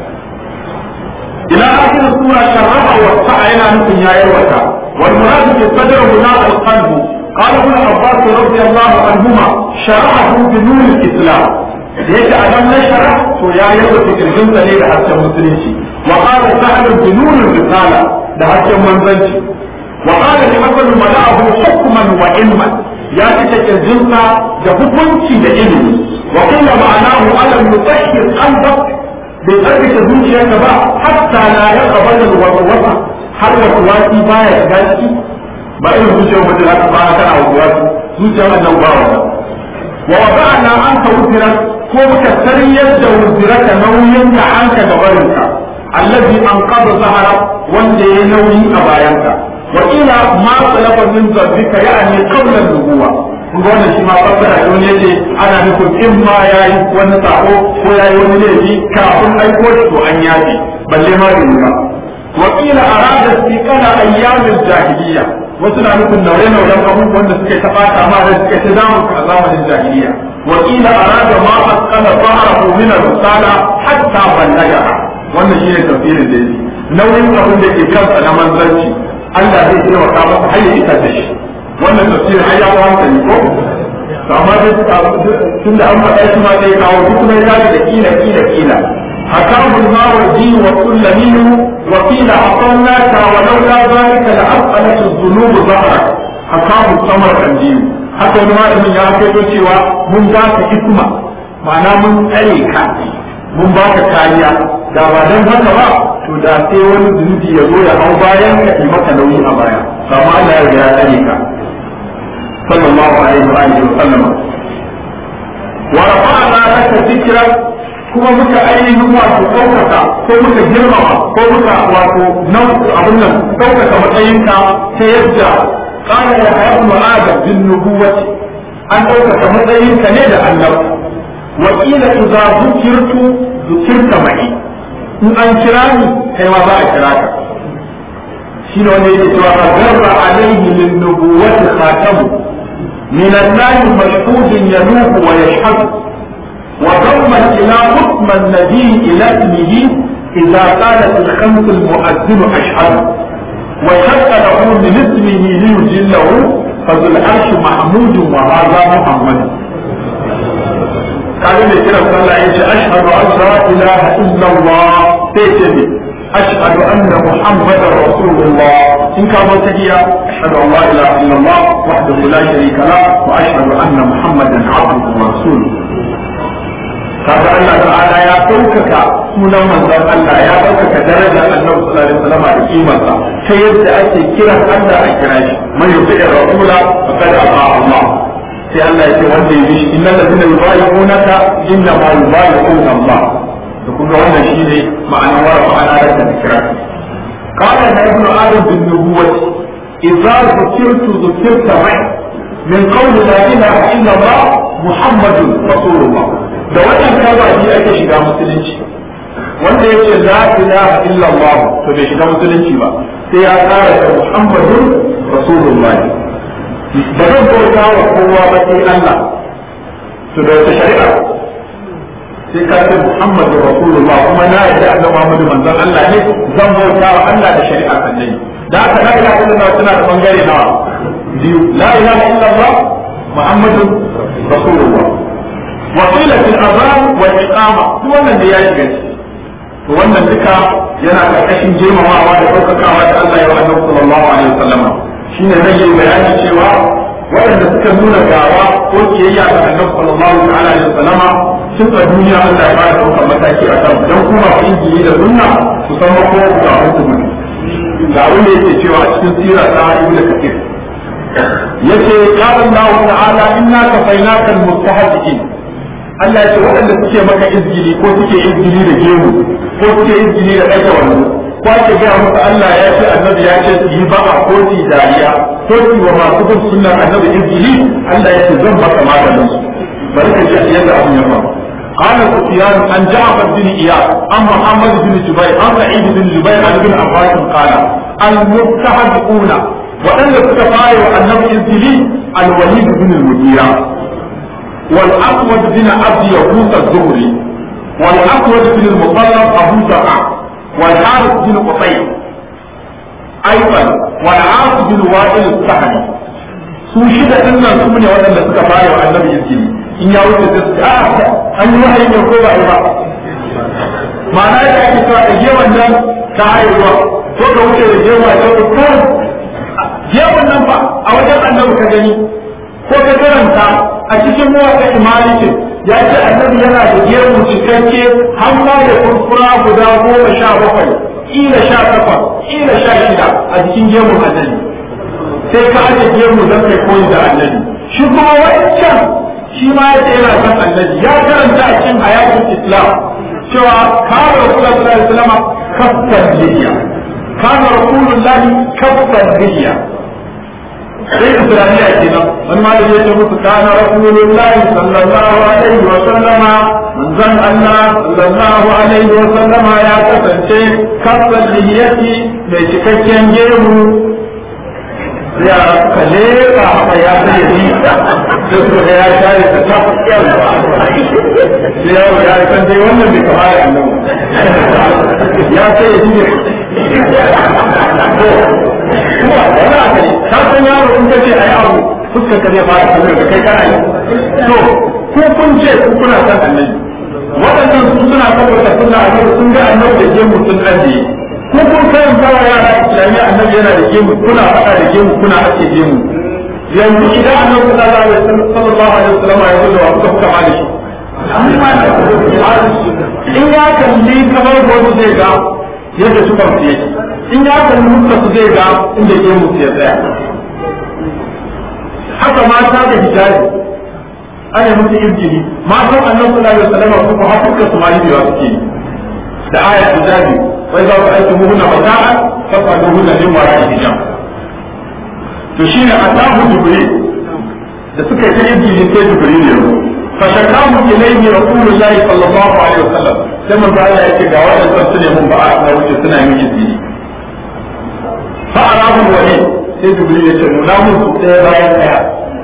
ila akhir sura sharraha wa sa'a yana nufin yayar wata wal murad bi sadr huna al qalb قال ابن عباس رضي الله عنهما شرحه بنور الاسلام ليش ادم نشره تو يا يوم تكلمت لي ده حتى مسلمتي وقال سهل بنور الرساله ده حتى منزلتي وقال لمثل ملأه حكما وعلما ya cika kirjinsa da hukunci da ilimi wa kulla ma'anahu alam yutahhir qalbak bai tsarkake zuciyarka ba hatta la yaqbala alwaswasa har waswasi baya shiga ciki ba irin zuciyar mutum haka ba kana waswasi zuciyar wannan ba wannan wa wada'na anka wuzira ko muka sariyar da wuziraka nauyin ka anka da barinka allazi anqadha zahara wanda ya nauyi a bayanka wakila ma talafa min zambika ya'ni qabla nubuwa kun ga wannan shi ma fassara ne wani yace ana nufin in ma yayi wani sako ko yayi wani laifi kafin aiko shi to an yafi balle ma bai ba wakila arada istiqala ayyamil jahiliya wasu na nufin naure nauren abubuwan da suka taɓata ma da suka ci damu a zamanin jahiliya wakila arada ma asqala zahrahu min ar-risala hatta ballagaha wannan shine tafsirin da yake nauyin abin da ke kansa na manzanci Allah zai taimaka masa har ya isar da shi wannan tafsir har ya wanta ne ko to amma dai tun da an faɗa shi ma sai kawo duk kuma ya da kila kila kila حكاه الماوردي وكل منه وقيل أعطيناك ولولا ذلك لأبقلت الذنوب ظهرك حكاه السمرقندي حتى ما من يا كيدو cewa mun ba ka hikma ma'ana mun tsare ka mun ba ka kariya da ba dan haka ba to da sai wani zunubi ya zo ya hau bayan ka yi maka nauyi a baya amma Allah ya ya tsare ka sallallahu alaihi wa alihi wa sallama wa rafa'na laka dhikrak kuma muka ainihin wato ɗaukaka ko muka girmama ko muka wato nan abin nan ɗaukaka matsayinka ta yadda قال يا ابن آدم بالنبوة أن ɗaukaka matsayinka ne da annabi wakila idza zukirtu zukirta mai in an kira ni kai ma za a kira ka shi ne wanda yake cewa agarra alaihi min nubuwati khatamu min an-nahi mashhudin yanuhu wa yashhadu wa damma ila hukma an-nabi ila ismihi idza qalat al-khams al-mu'azzin ashhadu wa shaqqa lahu min ismihi liyujillahu فذو العرش محمود وهذا محمد kaga mai kiran sallah yace ashhadu an la ilaha illa Allah sai ce ne ashhadu anna muhammadar rasulullah in ka zo tahiya ashhadu an la ilaha illa Allah wahdahu la sharika la wa ashhadu anna muhammadan abduhu wa rasuluhu kaga Allah ta'ala ya ɗaukaka sunan manzon Allah ya ɗaukaka darajar Annabi sallallahu alaihi wasallam da kimarsa ta yadda ake kiran Allah a kira shi man yuti rasula faqad ata Allah sai Allah ya ce wanda ya bi shi innal ladina yubayi'unaka inna ma yubayi'una Allah da kuma wannan shine ma'anar wa ma'ana da zikra qala na ibnu adam bin nubuwati idza zukirtu zukirta mai min qawli la ilaha illa Allah muhammadun rasulullah da wannan kabaji ake shiga musulunci wanda ya ce la ilaha illa Allah to bai shiga musulunci ba sai ya kara da muhammadun rasulullah ba zan bauta wa kowa ba sai Allah to da wata shari'a sai ka ce Muhammadu Rasulullah kuma na yadda annabi Muhammadu manzon Allah ne zan bauta wa Allah da shari'a annabi da haka la ilaha illallah tana da bangare nawa biyu la ilaha illallah Muhammadu Rasulullah wa qila fil adhan wal iqama duk wannan da ya shiga ciki to wannan duka yana karkashin girmamawa da ɗaukakawa da Allah ya wa annabi sallallahu alaihi wasallam shine zai yi bayani cewa waɗanda suka nuna gawa ko kiyayya ga annabi sallallahu alaihi wasallam sun a duniya Allah ya fara ɗaukar mataki a kan dan kuma ku injili da sunna su san ko ga hukumin ga wanda yake cewa a cikin sira ta ibnu kathir yace qala Allah ta'ala inna kafaynaka almustahzi'in Allah ya ce waɗanda suke maka izgili ko suke izgili da gemu ko suke izgili da ɗaga wando ko ake gaya musu Allah ya ce annabi ya ce su yi ba'a ko su yi dariya ko su wa masu bin sunnar annabi izgili Allah ya ce zan baka maganin su bari ka ji yadda abin ya faru قال سفيان عن جعفر بن اياس عن محمد بن جبير عن سعيد بن جبير عن ابن عباس قال المستهزئون وأن تتفاعل النبي الزلي الوليد بن المديرة والأسود بن عبد يقوس الزهري والأسود بن المطلب أبو زرع والحارث بن قطيع أيضا والعاص بن وائل السهمي su shida din nan su ne waɗanda suka fara wa annabi izini in ya wuce da su a an yi wahayi ne ko ba yi ba ma'ana ya ake cewa da gewan nan ta haihuwa ko ka wuce da gewa ta ko gewan nan ba a wajen annabi ka gani ko ka karanta a cikin mawaƙa imalikin ya ce annabi yana da gemu cikakke har ma da kurkura guda goma sha bakwai ƙila sha takwas ƙila sha shida a cikin gemun annabi sai ka aje gemu don kai koyi da annabi shi kuma wancan shi ma ya ce yana son annabi ya karanta a cikin hayatul islam cewa kana rasulullahi sallallahu alaihi wasallam kaffan liya kana rasulullahi kaffan liya sai isra'iliya kenan wani malami ya ce musu kana rasulullahi sallallahu alaihi wa sallama manzon Allah sallallahu alaihi wa sallama ya kasance kaffan liyati mai cikakken gemu ya kalle ka haka ya zai yi sai su ga ya share ta ta yau sai ya ya san dai wannan bai kama da annabi ya sai ya ji to kuma wani aka yi ka san yaro in ka ce a yi abu fuskar ka zai fara kallon da kai kana yi to ko kun ce ku kuna san annabi waɗannan su suna saboda suna annabi sun ga annabi da gemu sun ajiye ko kun kayan kawa yara islamiyya annabi yana da gemu kuna faɗa da gemu kuna ake gemu yanzu idan annabi sallallahu alaihi wasallam ya zo da wasu kuka ma da shi in ya kalli kamar wani zai ga yadda su kan fiye in ya kalli mutka su zai ga inda gemu su ya tsaya haka mata da hijabi ana musu injili matan annabi sallallahu alaihi wasallam su ko haka su ma yi biya suke da ayat hijabi وإذا رأيتموهن متاعا فاسألوهن من وراء الحجاب to shi ne atahu jibril da suka yi injili sai jibril ya zo fa shakamu ilayhi rasulullahi sallallahu alaihi wasallam sai manzo Allah yake ga wadannan su ne mun ba'a na wuce suna yin injili fa arahu wali sai jibril ya ce nuna mun su ɗaya bayan ɗaya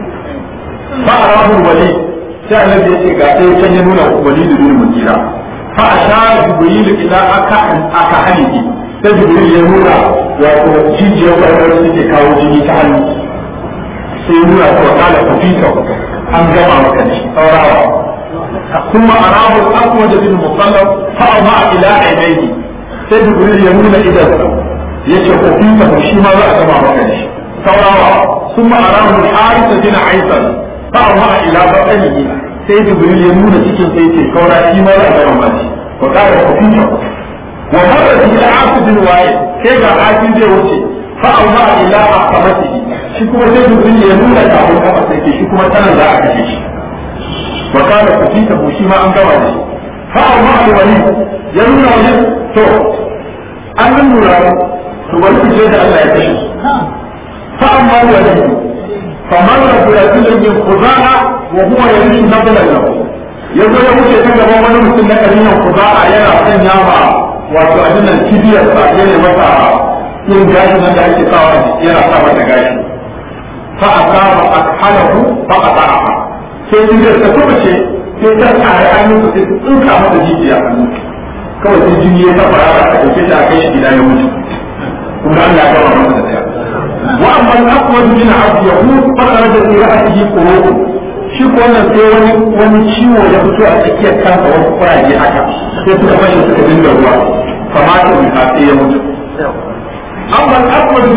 fa arahu wali sai annabi ya ce ga ɗaya can ya nuna wali da bin mutira فأشار جبريل إلى أكحنه sai jibril ya nuna wato jijiyar kwarwar suke kawo jini ta hannu sai nuna ta wakala ta fita an gama maka shi saurawa kuma arabu akwa da bin musallam fa'a ma ila ainihi sai jibril ya nuna idan ya ce ko fita shi ma za a gama maka shi saurawa kuma arabu harisa bin aisan fa'a ma ila batanihi sai jibril ya nuna cikin sai ce kaura shi ma za a gama maka wa kare ko fita ومرت إلى عاصم بن وائل كيف عاصم زي وجه فأوضع إلى عقبته شكوى زيد بن يمون كأبو كفر شكوى سنة لا أكشيش وقال فسيته شما أن قواله فأوضع الوليد يمون وليد تو أن النور تولد جيد ألا يكشف فأما الوليد فمر برجل من خزاعة وهو يمشي نبلا له yanzu ya wuce ta gaban wani mutum na kabilan kuza'a yana sanya ma wato abin nan kibiyar sa ya ne mata yin gashi nan da ake sawa yana sa mata gashi fa asaba akhalahu fa qata'a sai kibiyar ta kuma ce sai ta tsare hannun sa sai tsinka mata jijiya hannu kawai sai jini ya tabbara a dauke ta kai shi gida ya mutu kuma Allah ya gama masa da tsaya wa amma al-aqwad min abd yahud fa kharaja fi ra'sihi qurub shi ko wannan sai wani wani ciwo ya fito a tsakiyar kansa wasu kuraje haka sai suka fashe suka dinga ruwa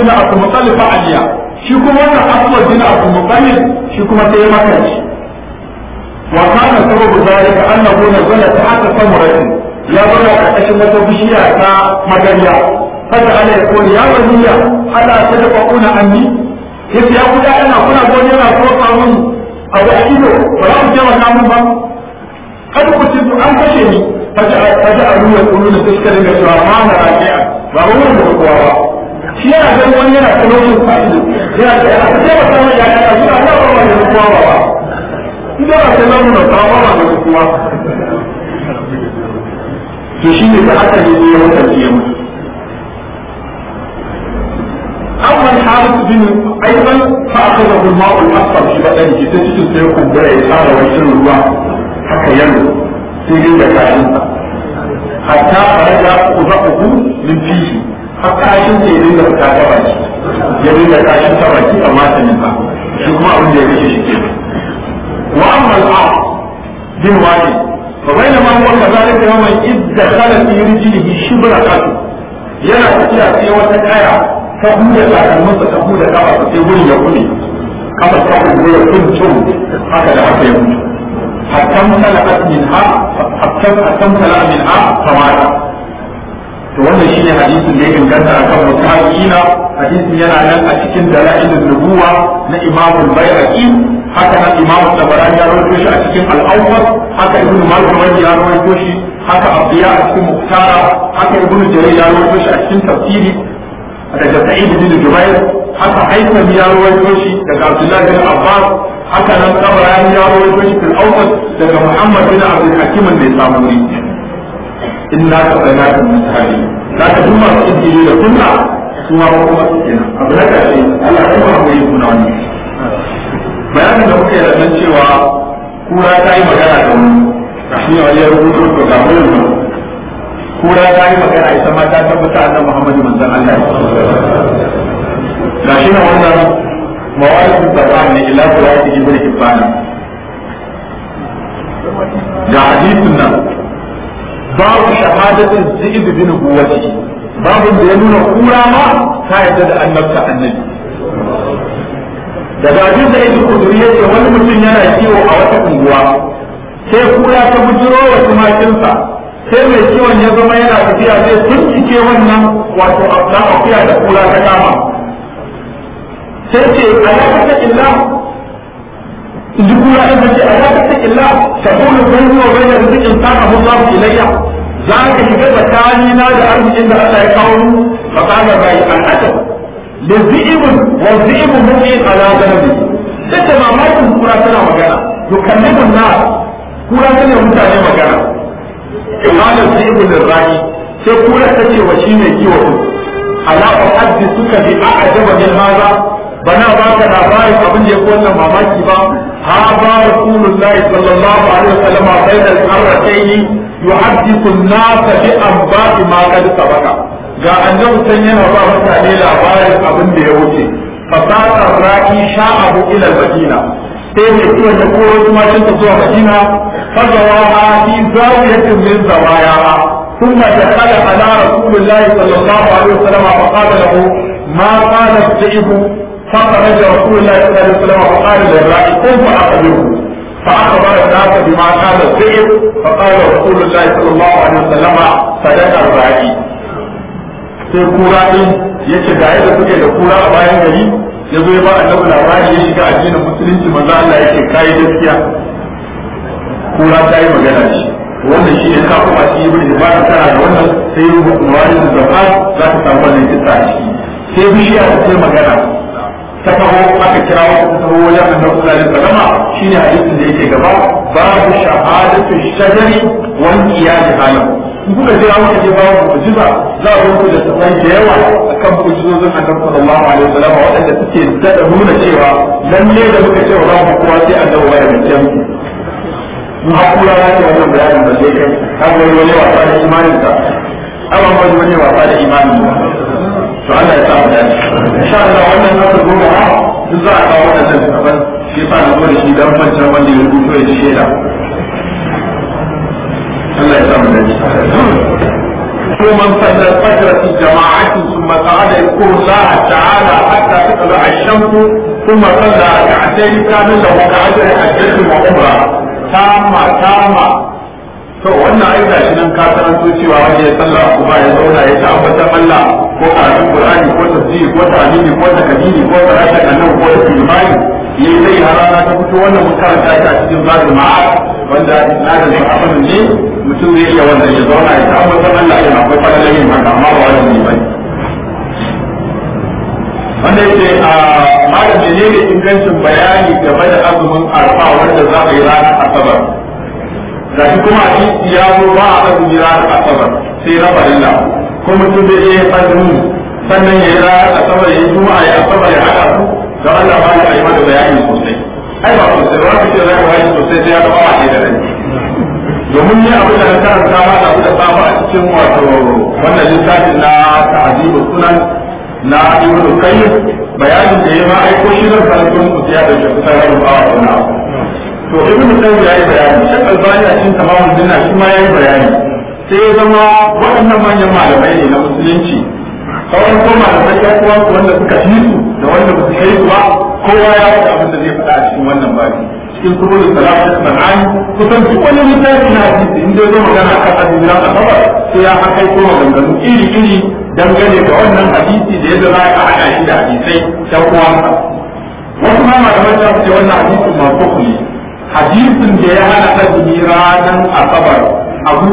bin Abdul Muttalib fa aliya shi kuma wannan aswad bin Abdul Muttalib shi kuma sai ya makanci wa kana sababu zalika annahu nazala ta'ata samuratin ya bar a ƙarƙashin wata bishiya ta magariya fata ala ya kone ya waliya ala ta da ƙwaƙuna anni yace ya kuda ina kuna goni yana so samun abu a ido ba za ku taimaka mun ba kada ku ci an kashe ni faja a ruwa kullu da suka dinga cewa ma na raji'a ba ba wurin da kowa ba shi yana ganin wani yana kaloshin fa'ido yana da ya ce ba samun ya ya suna na ba ba da kowa ba ba idan ba sai lamu da ba ba da kowa to shi ne da aka yi ya wata ya mutu أما الحارث بن أيضا فأخذه الماء الأصفر في بدنه تجد سيكون بلا يسار ويسر الله حتى ينمو سيجد كاشنسا حتى خرج قضاءه من فيه حتى عشان سيجد كاشنسا يجد كاشنسا وكي أمات منها شكما أولي يجد شكي وأما الآن بن واجد فبينما هو كذلك يوما إذ دخل في رجله شبر قتل yana tafiya sai wata kaya ta buɗe takalminsa ta buɗe kafa ta sai wurin ya kuɗe kafa ta buɗe ya kuncin haka da haka ya mutu hatta mutala min ha hatta hatta mutala min ha samara to wannan shine hadisin da ya inganta akan mutaqiina hadisin yana nan a cikin dalailun nubuwa na Imam al-Baihaqi haka nan Imam Tabarani ya rawaito shi a cikin al-Awwal haka Ibn Majah ya rawaito shi haka Abdiya a cikin Muktara haka Ibn Jarir ya rawaito shi a cikin tafsiri daga Sa'id bin Jubair haka Haytham ya rawaito shi daga Abdullah bin Abbas haka nan Tabarani ya rawaito shi fil Awwal daga Muhammad bin Abdul Hakim mai samuri inna ka sanatu mutahali za ka duma su injili da kunna su ma kuma su kenan abu na ƙarshe Allah ya kuma mai kuna wani bayanin da muka yi da cewa kura ta yi magana da wani shi ne wani ya rubuto to ga mu kura ta yi magana ita ma ta tabbata annabi Muhammadu manzon Allah ga shi na wannan mawalid da ne ila qur'ani ibn hibban ga hadisin nan babu shahadatin zi'ib bin buwati babu da ya nuna kura ma ta yadda da annabta annabi daga abin da yake kuduri yace wani mutum yana kiwo a wata unguwa sai kura ta bujiro wa tumakinsa sai mai kiwon ya zama yana tafiya zai tuncike wannan wato na akuya da kura ta kama sai ce alaƙa illa in ji kura ɗin ce alaƙa illa ta kuma bai zuwa bai da rizikin sana Allah ilayya za ka shiga tsakani na da arzikin da Allah ya kawo mu fa kana bai al'ada da zi'ibun wa zi'ibun mu'min ala zanabi sai ta mamakin kura tana magana yukallimun na kura tana mutane magana imanin zi'ibun lirrani sai kura ta ce wa shi mai kiwo ala uhaddithuka bi a'jaba min hadha bana ba ka labarin abin da ya wannan mamaki ba ha ba rasulullahi sallallahu alaihi wasallam bayna al-qarratayn yuhaddithu an-nas bi anba'i ma qad sabaka ga annabi san yana ba mutane labarin abin da ya wuce fasata raki sha'abu ila al-madina sai mai kiwon da koro tumakin ta zuwa madina fazawaha fi zawiyatin min zawayaha ثم دخل على رسول الله صلى الله عليه وسلم فقال له ما قال الذئب فخرج رسول الله صلى الله عليه وسلم وقال للراعي قم فأخبره فأخبر الناس بما قال الذئب فقال رسول الله صلى الله عليه وسلم صدق الراعي sai kura din ya ce ga yadda suke da kura a bayan gari ya zo ya ba annabi labari ya shiga addinin musulunci manzo Allah yake kai gaskiya kura ta yi magana shi wannan shi ne ka kuma shi ibn Hibban tana da wannan sai rubutu wani da zafa za ka samu wannan kissa a ciki sai bishiya ta ce magana ta taho aka kira wata ta taho wajen annabi sallallahu alaihi wasallam shine hadisin da yake gaba babu shahadatu shajari wal qiyam halam in kuka jira muka je babu mu'jiza za a zo da tafai da yawa akan mu'jizozin annabi sallallahu alaihi wasallam waɗanda suke dada nuna cewa lalle da muka ce wa babu kowa sai annabi wa da mutum mu hakura ya ce wannan bayanin da zai kai har wani wani wasa da imanin ka amma wani wani wasa da imanin ka to Allah ya samu dace insha Allah wannan aka goma ha duk za a kawo wannan tsaban shi yasa na zo da shi dan fancan wanda ya rubuto ya shaida Allah ya samu dace ثم صلى الفجر في جماعة ثم قعد يذكر الله تعالى حتى تطلع الشمس ثم صلى ركعتين كان له كأجر حجة وعمرة تامة تامة to wannan ai ga shi nan ka karanto cewa wanda ya sallah kuma ya zauna ya ta ambatan Allah ko karatun Qur'ani ko tafsiri ko tahmidi ko takdiri ko salatin annabi ko imani yayi sai harana ta fito wannan mun karanta ta cikin zalim ma'ad wanda isnadin sahabban ne mutum zai iya wannan ya zauna ya ta ambatan Allah yana akwai fadalan yin haka amma ba wajibi bane wanda yake a malam menene ingancin bayani game da azumin arfa wanda za a yi ranar asabar ga shi kuma hadisi ya zo ba a azumi ranar asabar sai na farilla ko mutum zai iya azumi sannan ya yi ranar asabar ya yi juma'a ya asabar ya haɗa su don Allah ba ya yi mata bayani sosai ai ba sosai ba ka ce za ka bayani sosai sai ya ga ba a da rai domin ni abin da na karanta ma da da samu a cikin wato wannan littafin na ta'azibu sunan na ibnu qayyim bayanin da ya ma aiko shi zan karanta muku sai ya dauke kusan rabin bawa wannan to ibn qayyim yayi bayani shek albani a cikin tamamul dinna shi ma yayi bayani sai ya zama waɗannan manyan malamai ne na musulunci sauran ko malamai ya kuwa wanda suka fi su da wanda ba su kai su ba kowa ya faɗa abin da zai faɗa a cikin wannan baki cikin kubulul salam da sanani kusan duk wani littafi na hadisi in dai zo magana kan addinin asabar sai ya hakai ko maganganu iri iri dangane da wannan hadisi da yadda za a haɗa shi da hadisai ta uwansa wasu ma malamai ta ce wannan hadisin masu ne hadisin da ya hana azumi ranar asabar abu